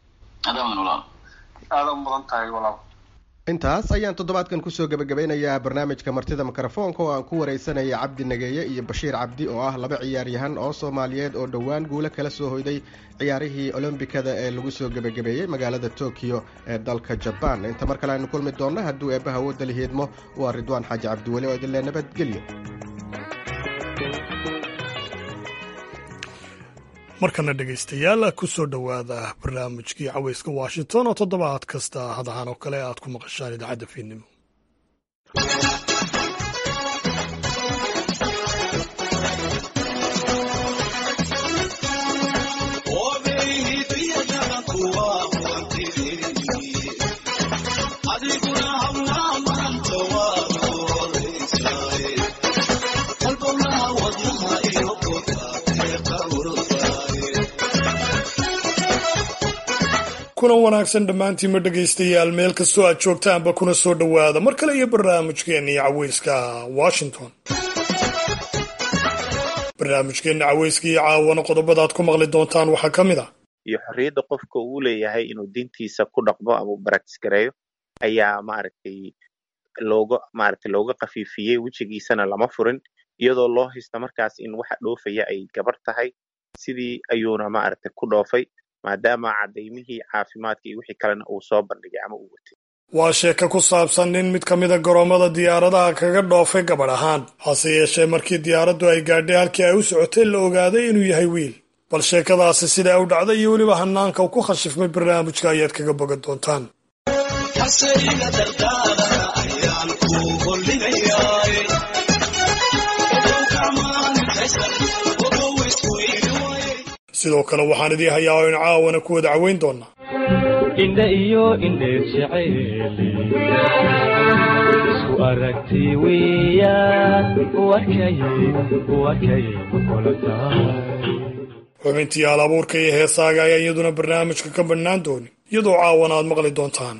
S14: aada u mudan tahay walaal
S13: intaas ayaan toddobaadkan kusoo gebagabeynayaa barnaamijka martida mikrofoonka oo aan ku wareysanaya cabdi nageeye iyo bashiir cabdi oo ah laba ciyaaryahan oo soomaaliyeed oo dhowaan guulo kala soo hoyday ciyaarihii olombikada ee lagu soo gebagabeeyey magaalada tokyo ee dalka jabaan inta mar kale aynu kulmi doonno hadduu eebbaha wooda lihiidmo waa ridwaan xaaji cabdiweli oo idinle nabadgelyo
S1: markana dhegaystayaal kusoo dhowaada barnaamijkii caweyska washington oo toddobaad kasta hadahan oo kale aad ku maqashaan idaacadda fiidnimo kulan wanaagsan dhammaantiinma dhegaystayaal meel kastoo aad joogtaanba kuna soo dhowaada mar kale iyo barnaamijkeenii caweyska washington barnaamijkeenna caweyska iyo caawana qodobada aad ku maqli doontaan waxaa ka mid ah
S16: iyo xorriyadda qofka uu leeyahay inuu diintiisa ku dhaqmo ama u baraktis gareeyo ayaa maaragtay looga maaragtay looga khafiifiyey wejigiisana lama furin iyadoo loo haysta markaas in waxa dhoofaya ay gabar tahay sidii ayuuna maaragtay ku dhoofay maadaama cadaymihii caafimaadka iyo wixii kalena uu soo bandhigay ama uu watay
S1: waa sheeko ku saabsan nin mid ka mida garoomada diyaaradaha kaga dhoofay gabadh ahaan hase yeeshee markii diyaaraddu ay gaadhay halkii ay u socotay la ogaaday inuu yahay wiil bal sheekadaasi sidaa u dhacday iyo weliba hanaanka uu ku khashifmay barnaamijka ayaad kaga bogan doontaan sidoo kale waxaan idii hayaa oo in caawana ku wada caweyn doonaa
S17: indha iyo indheer jeceeli isku aragti weeyaan wakay wakay kula tahay
S1: xubintii hal abuurka iyo heesaaga ayaa iyaduna barnaamijka ka bannaan doonin iyadoo caawana aad maqli doontaan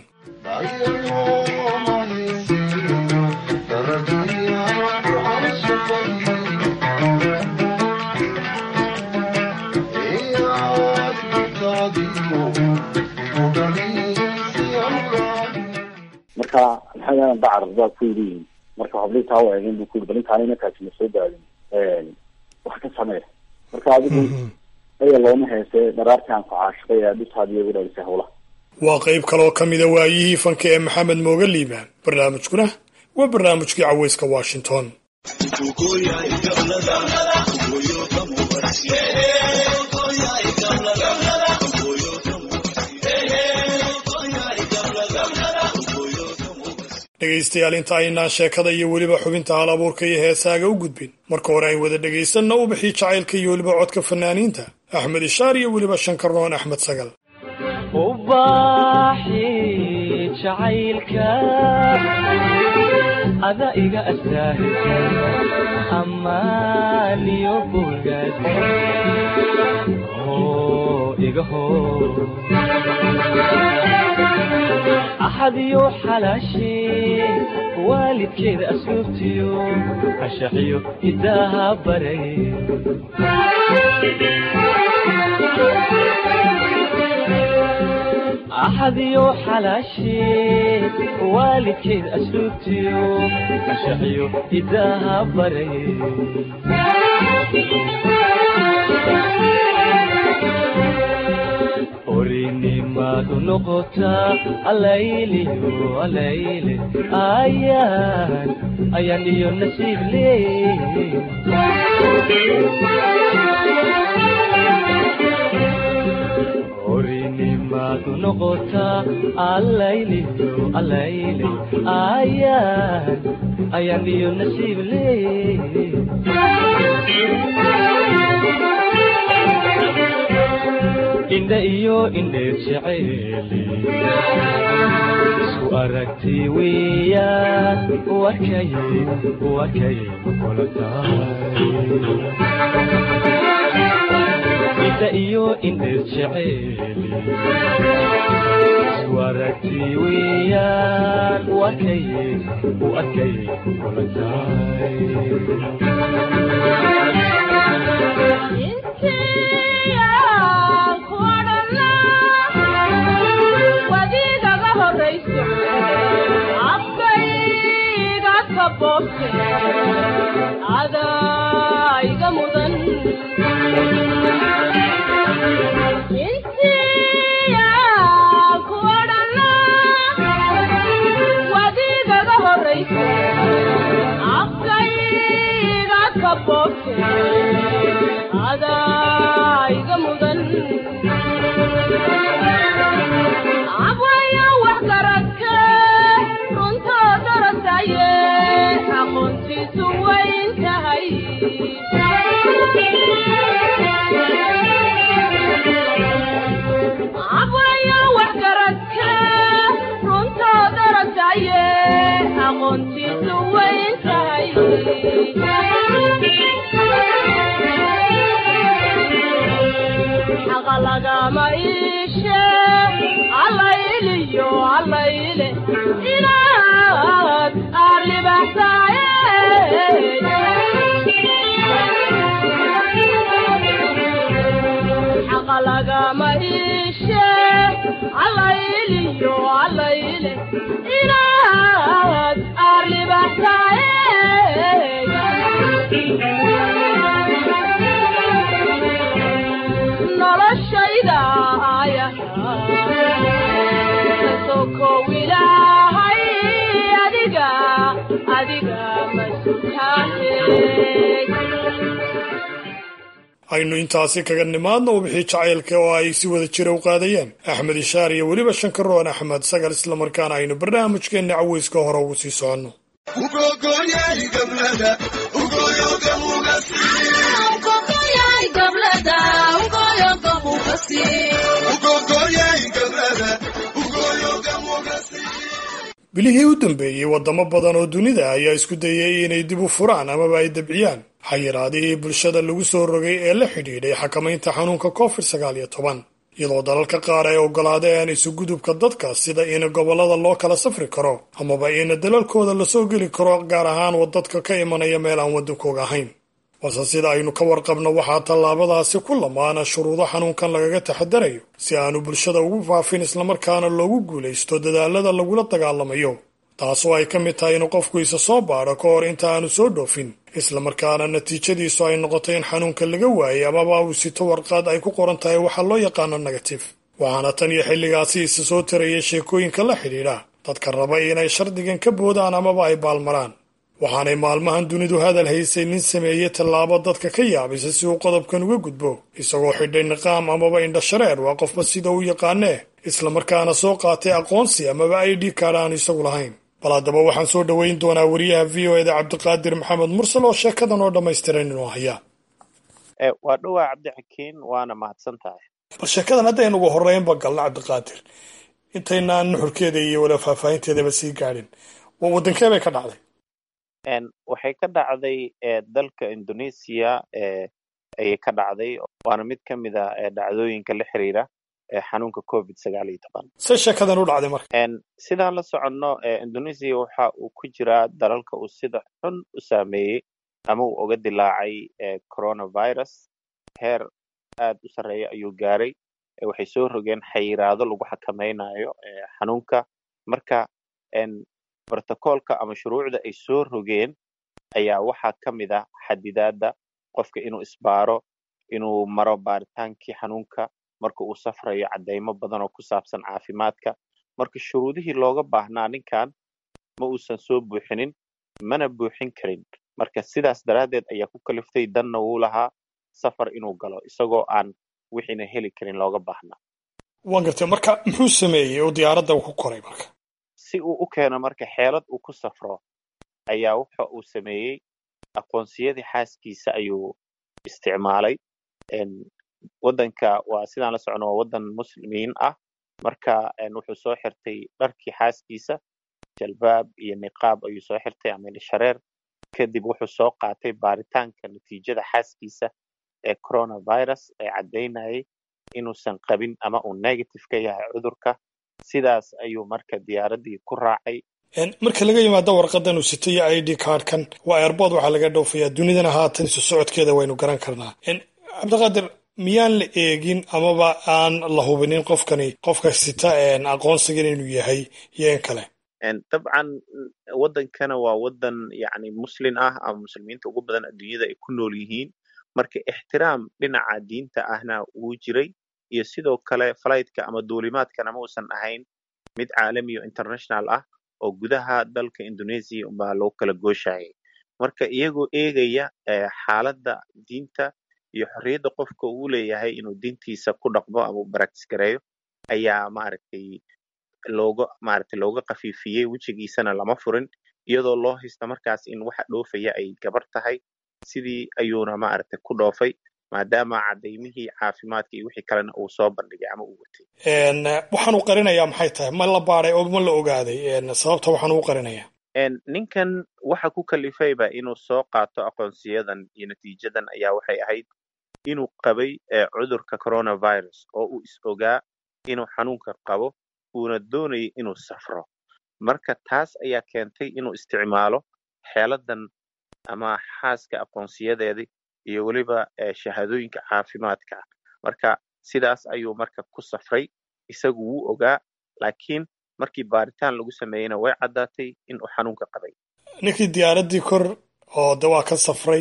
S18: marka maxamed dacar baa ku yidhi marka hablitaa u eegeen buu ku yidhi bal intaan inankaasi ma soo gaadin wax ka samee marka adigu aya looma heese dharaartii aan ku caashiqay ee dhutaadiyo igu dhalisay hawlaha
S1: waa qayb kaloo ka mida waayihii fanka ee maxamed mooga liibaan barnaamijkuna waa barnaamijkii caweyska washington dhegaystayaal inta aynaan sheekada iyo weliba xubinta hal abuurka iyo heesaaga u gudbin marka hore ayn wada dhegaysanna u bixii jacaylka iyo weliba codka fanaaniinta axmed ishaar iyo weliba shankarnoon axmed sagal
S17: ubaaxi jacaylka ada iga astaahilka ammaan iyo bogaad iga hoo axadiyo xalaashee waalidkeeda asluubtiyo ashaxiyo hidaaha baray axadiyo xalaashee waalidkeeda asluubtiyo ashaxiyo hidaaha baray orinimadu noqotaa alayliyo alayle ayaan ayaan iyo nasiib leey orinimadu noqotaa alayliyo alayle ayaan ayaan iyo nasiib leey indha iyo indheer jeceeli isku aragti weeyaan wakay wakay kula tahay indha iyo indheer jeceeli isku aragti weeyaan wakay wakay kula tahay
S19: adaiga mudan intiya kuodhana wadigaga horaysa afkayga kabobte adaiga mudan abwaya wax garadka runtoo darasaye aqoontiisu wayn tahay abwaya wax garadka runtoo darasaye aqoontiisu wayn tahay xaqa lagama iishe allayliyo allayle inaad aarlibaxsaaye xaqa lagama iishe allayliyo allayle inaad aarlibaxsaaye
S1: aynu intaasi kaga nimaadno wixii jacaylka oo ay si wada jira u qaadayeen axmed ishaar iyo weliba shankaroon axmed sagal islamarkaana aynu barnaamijkeenna caweyska hore ugu sii soconno bilihii u dambeeyey waddamo badan oo dunida ayaa isku dayay inay dib u furaan amaba ay dabciyaan xayiraadihii bulshada lagu soo rogay ee la xidhiidhay xakamaynta xanuunka covid sagaal iyo toban iyadoo dalalka qaar ay oggolaadeen isugudubka dadka sida in gobollada loo kala safri karo amaba in dalalkooda lasoo geli karo gaar ahaan wadadka ka imanaya meel aan waddankooga ahayn balse sida aynu ka warqabno waxaa tallaabadaasi ku lamaana shuruudo xanuunkan lagaga taxadarayo si aanu bulshada ugu faafin islamarkaana loogu guulaysto dadaalada lagula dagaalamayo taasoo ay ka mid tahay inuu qofku isa soo baadho ka hor inta aanu soo dhoofin islamarkaana natiijadiisu ay noqoto in xanuunka laga waayay amaba uu sito warqaad ay ku qoran tahay waxaa loo yaqaano negatif waxaana tan iyo xilligaasi isa soo taraya sheekooyinka la xidhiidha dadka raba inay shardigan ka boodaan amaba ay baalmaraan waxaanay maalmahan dunidu hadal haysay nin sameeyey tallaabo dadka ka yaabisa si uu qodobkan uga gudbo isagoo xidhay niqaam amaba indhashareer waa qofba sida u yaqaanee islamarkaana soo qaatay aqoonsi amaba i d kaadh aanu isagu lahayn bal haddaba waxaan soo dhoweyn doonaa wariyaha v o eda cabdiqaadir maxamed mursal oo sheekadan oo dhammaystiran inuu hayaa
S16: waa dhowaa cabdixakiin waana mahadsan tahay
S1: bal sheekadan haddaynu ugu horreynba galno cabdiqaadir intaynaan nuxurkeeda iyo wala faahfaahinteedaba sii gaadhin waa waddankee bay ka dhacday
S16: waxay ka dhacday dalka indonesia ayay ka dhacday waana mid ka mid a dhacdooyinka la xiriira xanuunka covid sagaal iyo toban
S1: se sheekadan u dhacday marka
S16: sidaan la soconno indonesia waxa uu ku jiraa dalalka uu sida xun u saameeyey ama uu uga dilaacay coronavirus heer aad u sarreeya ayuu gaaray waxay soo rogeen xayiraado lagu xakamaynayo xanuunka marka brotocolka ama shuruucda ay soo rogeen ayaa waxaa ka mid ah xadidaadda qofka inuu isbaaro inuu maro baaritaankii xanuunka marka uu safrayo caddaymo badan oo ku saabsan caafimaadka marka shuruudihii looga baahnaa ninkan ma uusan soo buuxinin mana buuxin karin marka sidaas daraaddeed ayaa ku kaliftay danna wuu lahaa safar inuu galo isagoo aan wixiina heli karin looga baahnaa
S1: waan gartay marka muxuu sameeyey oo diyaaradda uu ku koray marka
S16: si uu u keeno marka xeelad uu ku safro ayaa waxa uu sameeyey aqoonsiyadii xaaskiisa ayuu isticmaalay waddanka waa sidaan la socno waa waddan muslimiin ah marka wuxuu soo xirtay dharkii xaaskiisa jalbaab iyo niqaab ayuu soo xirtay ama indhashareer kadib wuxuu soo qaatay baaritaanka natiijada xaaskiisa ee coronavirus ee caddaynayay inuusan qabin ama uu negative ka yahay cudurka sidaas ayuu marka diyaaraddii ku raacay
S1: marka laga yimaado warqadan uu sito iyo i d cardkan waa airbood waxaa laga dhoofayaa dunidana haatan isu socodkeeda waynu garan karnaa cabdiqaadir miyaan la eegin amaba aan la hubinin qofkani qofka sita aqoonsigan inuu yahay iyo in kale
S16: dabcan waddankana waa waddan yani muslin ah ama muslimiinta ugu badan adduunyada ay ku nool yihiin marka ixtiraam dhinaca diinta ahna wuu jiray iyo sidoo kale fligtka ama duulimaadkana ma uusan ahayn mid caalami o international ah oo gudaha dalka indonesia unbaa loo kala gooshayay marka iyagoo eegaya xaaladda diinta iyo xorriyadda qofka uu leeyahay inuu diintiisa ku dhaqmo ama u baractis gareeyo ayaa maaragtay looga maaragtay looga khafiifiyey wejigiisana lama furin iyadoo loo haysta markaas in waxa dhoofaya ay gabar tahay sidii ayuuna maaragtay ku dhoofay maadaama cadaymihii caafimaadka iyo wixii kalena uu soo bandhigay ama uu watay
S1: waxaan u qarinayaa maxay tahay ma la baaday oo ma la ogaaday sababta waxaan ugu qarinayaa
S16: ninkan waxa ku kalifayba inuu soo qaato aqoonsiyadan iyo natiijadan ayaa waxay ahayd inuu qabay cudurka coronavirus oo uu is ogaa inuu xanuunka qabo uuna doonayay inuu safro marka taas ayaa keentay inuu isticmaalo xeeladan ama xaaska aqoonsiyadeedii iyo weliba shahaadooyinka caafimaadka marka sidaas ayuu marka ku safray isagu wuu ogaa laakiin markii baaritaan lagu sameeyeyna way caddaatay in uu xanuunka qabay
S1: ninkii diyaaraddii kor oo de waa ka safray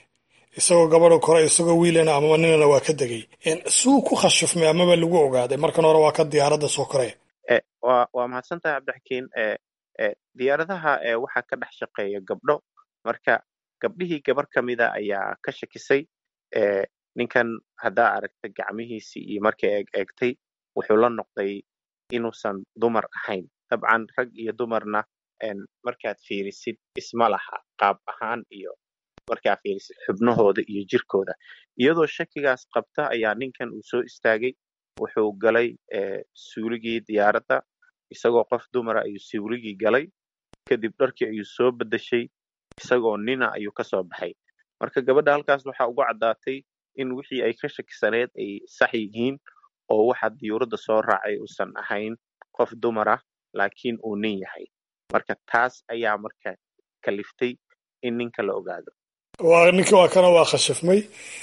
S1: isagoo gabadha kore isagoo wiilana amaba ninana waa ka degay suu ku khashifmay amaba lagu ogaaday markan hore waa ka diyaaradda soo koraya
S16: wa waa mahadsan tahay cabdixakiin diyaaradaha waxaa ka dhex shaqeeya gabdho marka gabdhihii gabar ka mida ayaa ka shakisay ninkan haddaa aragta gacmihiisii iyo markay eeg eegtay wuxuu la noqday inuusan dumar ahayn dabcan rag iyo dumarna markaad fiirisid isma laha qaab ahaan iyo markaad fiirisid xubnahooda iyo jirkooda iyadoo shakigaas qabta ayaa ninkan uu soo istaagay wuxuu galay suuligii diyaaradda isagoo qof dumara ayuu suuligii galay kadib dharkii ayuu soo bedeshay isagoo nina ayuu ka soo baxay marka gabadha halkaas waxaa ugu caddaatay in wixii ay ka shakisaneed ay sax yihiin oo waxa diyuuradda soo raacay uusan ahayn qof dumar ah laakiin uu nin yahay marka taas ayaa marka kaliftay in ninka la ogaado
S1: waa ninkii waa kana waa khashifmay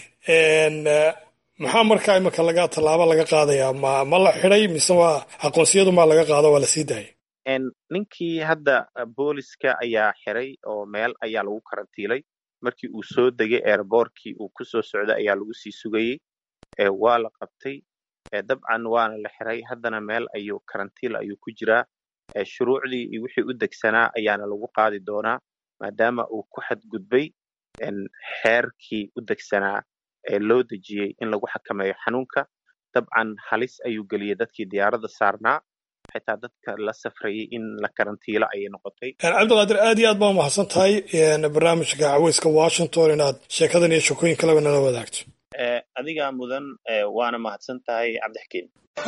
S1: maxaa markaa imika laga tallaabo laga qaadayaa ma ma la xidhay mise waa aqoonsiyadu maa laga qaado waa la sii daayay
S16: ninkii hadda booliska ayaa xiray oo meel ayaa lagu karantiilay markii uu soo degay airbortkii uu kusoo socday ayaa lagu sii sugayey waa la qabtay dabcan waana la xiray haddana meel ayuu karantiil ayuu ku jiraa shuruucdii iyo wixii u degsanaa ayaana lagu qaadi doonaa maadaama uu ku xadgudbay xeerkii u degsanaa ee loo dejiyey in lagu xakameeyo xanuunka dabcan halis ayuu geliyey dadkii diyaaradda saarnaa xitaa dadka la safrayay in la karantiilo ayay noqotay
S1: cabdiqaadir aad iyo aad baa umahadsan tahay barnaamijka caweyska washington inaad sheekadan iyo shekooyin kaleba nala wadaagto
S16: adigaa mudan waana mahadsan tahay cabdixkiin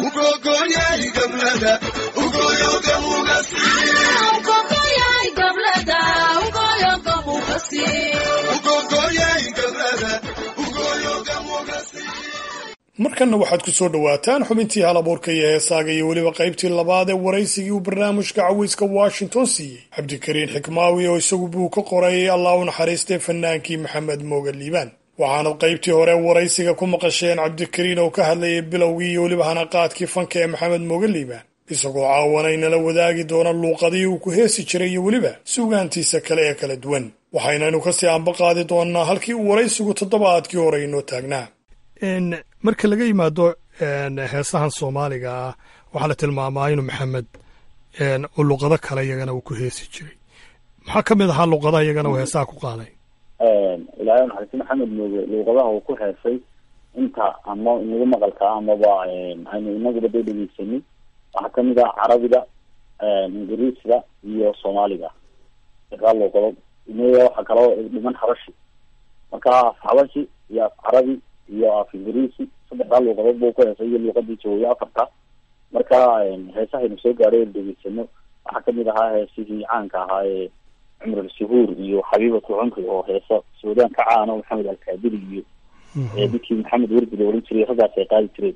S1: markanna waxaad ku soo dhowaataan xubintii hal abuurka iyo heesaaga iyo weliba qaybtii labaad ee waraysigii uu barnaamijka caweyska washington siiyey cabdikariin xikmaawi oo isagu buu ka qoray allah u naxariistay fanaankii maxamed mooga liibaan waxaanad qaybtii hore waraysiga ku maqasheen cabdikariin oo ka hadlayay bilowgii iyo weliba hanaqaadkii fanka ee maxamed mooga liibaan isagoo caawana inala wadaagi doona luuqadii uu ku heesi jiray iyo weliba sugaantiisa kale ee kala duwan waxaynaynu kasii anba qaadi doonnaa halkii uu waraysigu toddobaadkii hore inoo taagnaa marka laga yimaado heesahan soomaaliga ah waxaa la tilmaamaa inuu maxamed oo luqado kale iyagana uu ku heesi jiray maxaa ka mid ahaa luqadaha iyagana uu heesaha ku qaaday
S18: ilaahay naxariisti maxamed mooge luuqadaha uu ku heesay inta ama inagu maqalka amaba aynu inaguba dee dhegeysanay waxaa kamid ah carabiga ingiriisga iyo soomaaliga kaa luuqado waxaa kaloo dhiman habashi marka af habashi iyo af carabi iyo af ingiriisi saddexdaa luuqadood buu ku heesay iyo luuqadii jawooye afarta marka heesahaynu soo gaadhay en degeysano waxaa kamid ahaa heesihii caanka ahaa ee cumr suhuur iyo xabiibatu cumri oo heesa suudaan ka caano maxamed alkaadiri iyo ninkii maxamed werdi la oran jiray raggaas ay qaadi jireen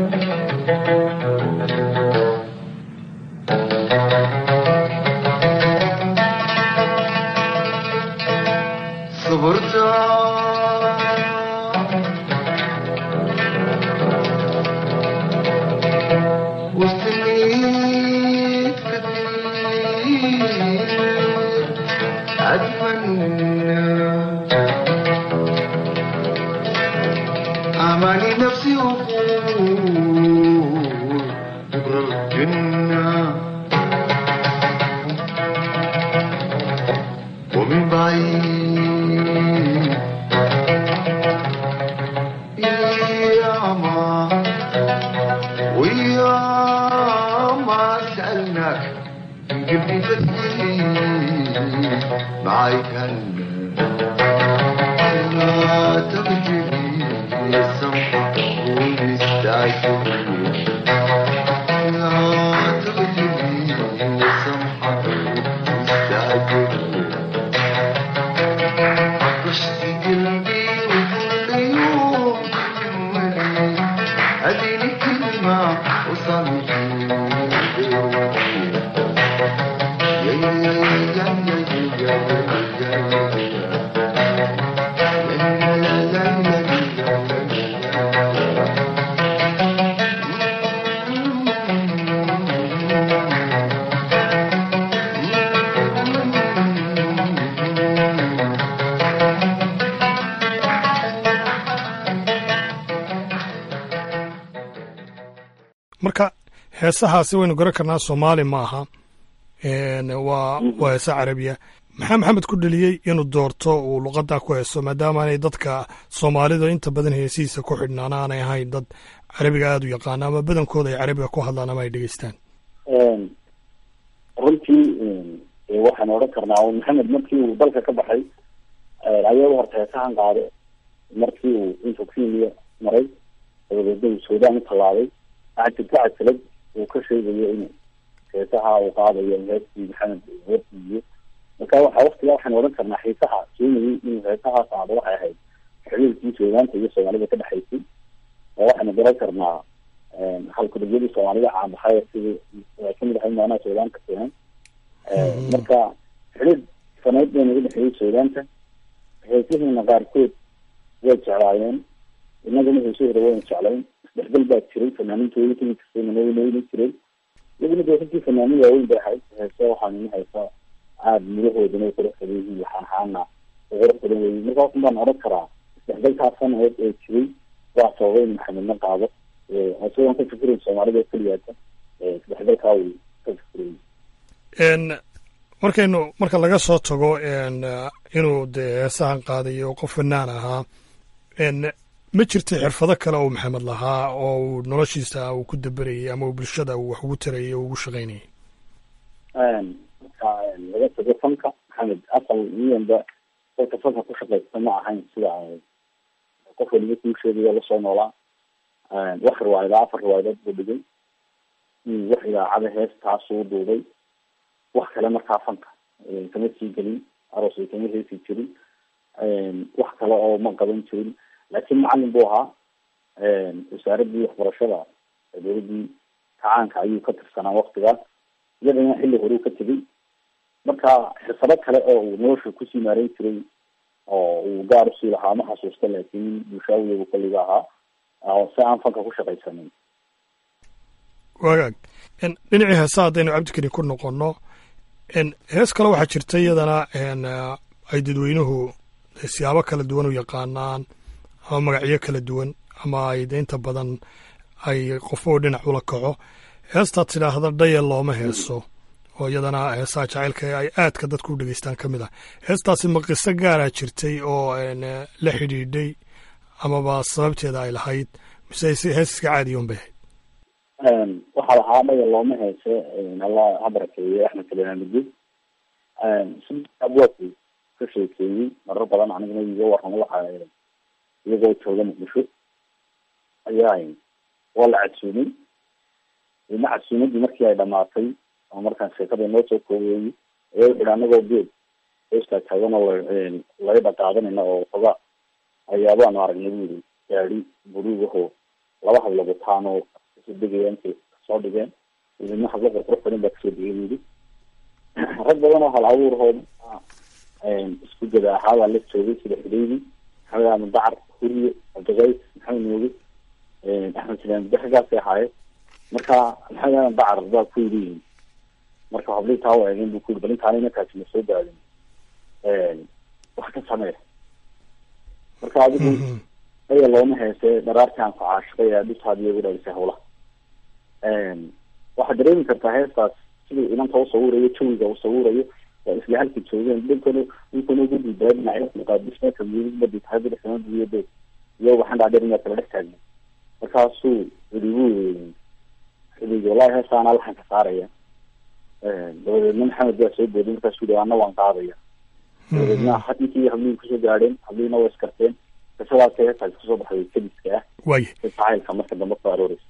S20: أماني نفسي أقول بكرة الجنة ومن بعيد يا ما ويا ما سألناك قلبي تسليم معاي كان لا تبجلي السمحة ونستعجل لا تبجلي السمحة ونستعجل عشت قلبي وكل يوم تملي اديني كلمة وصلت يا يا يا يا يا يا يا
S1: marka heesahaasi waynu garan karnaa soomaali ma aha waa waa heesa carabiya maxaa maxamed ku dheliyey inuu doorto uu luqaddaa ku heeso maadaama aanay dadka soomaalida inta badan heesihiisa ku xidhnaan aanay ahayn dad carabiga aada u yaqaana ama badankooda ay carabiga ku hadlaan ama ay dhegeystaan
S18: runtii waxaan odhan karnaa maxamed markii uu dalka ka baxay ayada horta heesahan qaaday markii uu intuu kenya maray dabadeedna uu suudaan u tallaabay waxaa jirta cajalad uu ka sheegayo in heesaha uu qaadayo heestii maxamed warsiiyo marka waxa waktigaa waxaan odhan karnaa xiisaha keenayay inuu heesahaa qaado waxay ahayd xiriirkii suudaanta iyo soomaalida ka dhexaysay oo waxaanu garan karnaa halkudagyadii soomaalida caanbaxay sidii ay kamid ahay maanaha suudaanka keenan marka xiriir saneyd bayna udhexeeyey suudaanta heesihiina qaarkood way jeclaayeen inagana heesahooda wayna jeclayn isdhexgal baa jiray fanaaniintooda kamid kastay manooynooyna jiray iyaguna dee runtii fanaanin waaweyn bay ahayd heese waxaan ina heesa aada mudahoodana way qurux badan yihiin waxaan ahaana qurux badan weyi marka waxun baan odhan karaa isdhexgalkaas sanadeed ee jiray waa sababay in maxamedna qaado isagoon ka fikirayn soomaalida oo keliyaata isdhexgalkaa uu ka fikirayy
S1: markaynu marka laga soo tago inuu dee heesahan qaadayo qof fanaan ahaa ma jirta xirfado kale oo maxamed lahaa oo uu noloshiisa uu ku daberayay ama uu bulshada uu wax ugu tarayay oo ugu shaqaynayay
S18: marka laga tago fanka maxamed asal miyanba dadka fanka ku shaqaysta ma ahayn sida qof waliba kuu sheegayo lasoo noolaa wax riwaayada afar riwaayadood buu dhigay wax idaacada heestaasuu duubay wax kale markaa fanka kama sii gelin aroosay kama heesi jirin wax kale oo ma qaban jirin laakiin macalin buu ahaa wasaaradii waxbarashada dowladii kacaanka ayuu ka tirsanaa waktigaas iyadana xilli horeu ka tegay marka xirfado kale oo uu nolosha kusii maareyn jiray oo uu gaar usii lahaa ma xasuusta laakiin bulshaawiya buu kaliga ahaa si aan fanka ku shaqaysanin
S1: wagaag dhinacii heesa haddaynu cabdikari ku noqono hees kale waxaa jirta iyadana ay dadweynuhu siyaabo kala duwan u yaqaanaan ama magacyo kala duwan ama ay de inta badan ay qofoo dhinac ula kaco heestaad tidhaahda dhayal looma heeso oo iyadana heesaha jacaylka ay aadka dadku u dhegeystaan ka mid ah heestaasi ma qiso gaaraa jirtay oo la xidhiidhay amaba sababteeda ay lahayd mise hees iska caadiyoon bay ahayd
S18: waxaa lahaa dhayal looma heese allah ha barakeeye axmed kalenaamidi si abwaadku ka sheekeeyey marar badan aniguna iga warramo waxa iyagoo jooga muqdisho ayaa waa la cadsuumay ina cadsuumadii markii ay dhamaatay oo markaan sheekada noo soo koobeeyey ayaa wuxu ihi anagoo geed heestaa taagan oo laga dhaqaadanayna oo xogaa ayaabaanu aragnay bu yiri gaadi buruugaho laba hablo wataan oo isu degaya intay soo dhigeen idina hablo qurqurux badan baa kasoo degay bu yiri rag badan oo hal abuurhooda isku gada ahaabaa la joogay sida xudeydi maxamed aadan dacar huriye cabdiqays maxamed nuuge axmed silaan daxgaasay ahaayeen marka maxamed aadan dacar baa ku yidhi marka hablii taa u eegeen bu ku yiri bal intaana inankaasi ma soo daadin wax ka samee marka adigu aya looma heese dharaartii aan ku caashiqay ee dhisaadi igu dhalisay hawlaha waxaad dareemi kartaa heestaas siduu inanta usawirayo jawiga usawirayo waa isla halka joogeen dhinkana dhinkana ugu diidaa dhinacyo muqaadismeedka miyigbadi tahay bidixsanadiiyade iyo waxaan dhaadheer inaad kala dhex taagna markaasuu yidhi bu xidigi wallahi heestaana laxan ka saaraya dabadeedna maxamed baa soo booday markaasuu yihi ana waan qaadaya dabadeedna ninkii hablihi kusoo gaadheen hablihiina waa iskarteen qisadaas heestaasi kusoo baxday kadiska ah
S1: waye
S18: jacaylka marka dambe ku arooreysa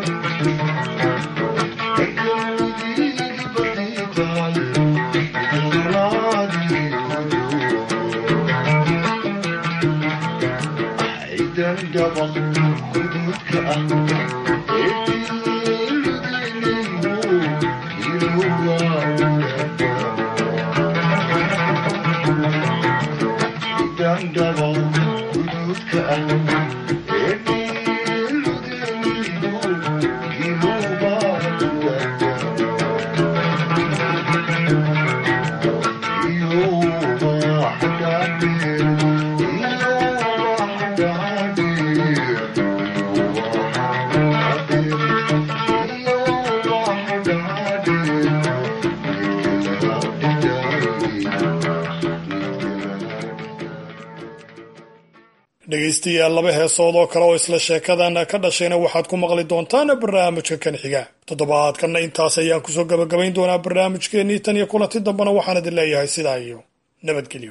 S20: Thank you.
S1: dhegaystayaal laba heesood oo kale oo isla sheekadan ka dhashayna waxaad ku maqli doontaan barnaamijka kan xiga toddobaadkanna intaas ayaan kusoo gabagabayn doonaa barnaamijkeennii tan iyo kulanti dambena waxaan idin leeyahay sidaa iyo nabadgelyo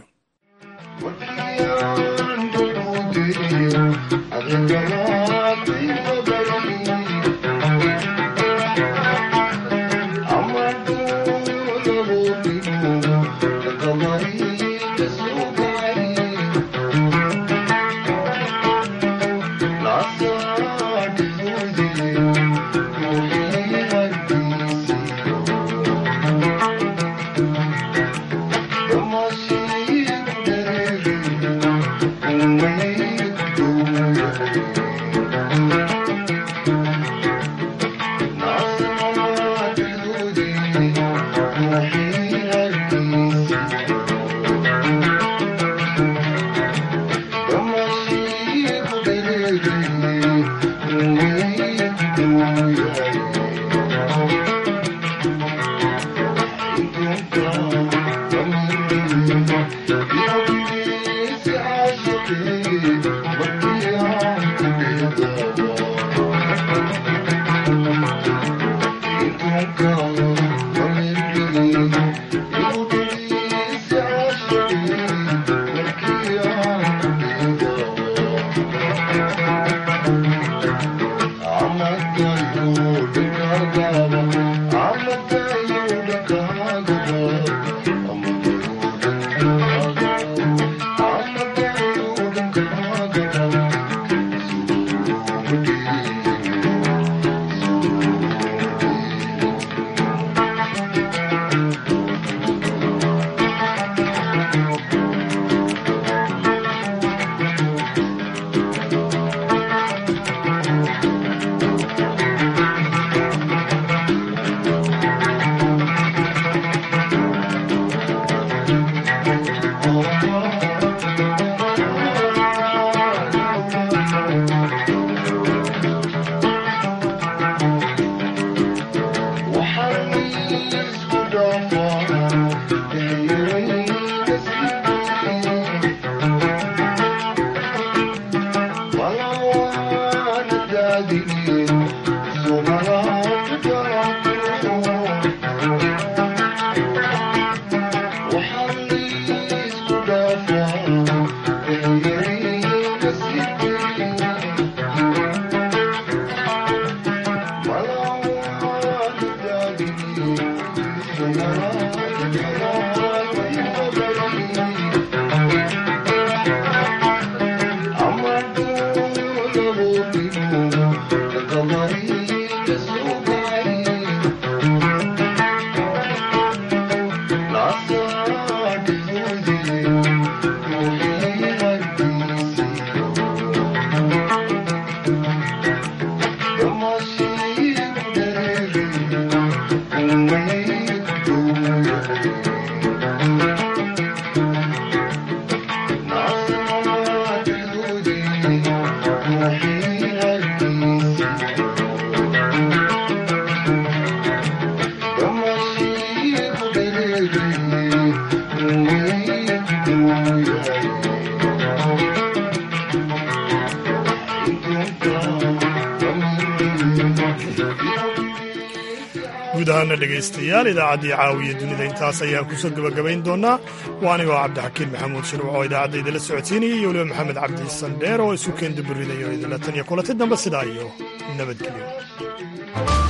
S1: guud ahaana dhegaystayaal idaacaddii caawiya dunida intaas ayaan kusoo gebagabayn doonaa waa anigoo cabdixakiin maxamuud shirwac oo idaacadda idinla socodsiinayay iyo weliba maxamed cabdi sandheer oo isu keendaburidayo idinla tan iyo kulanti dambe sidaa iyo nabadgelyo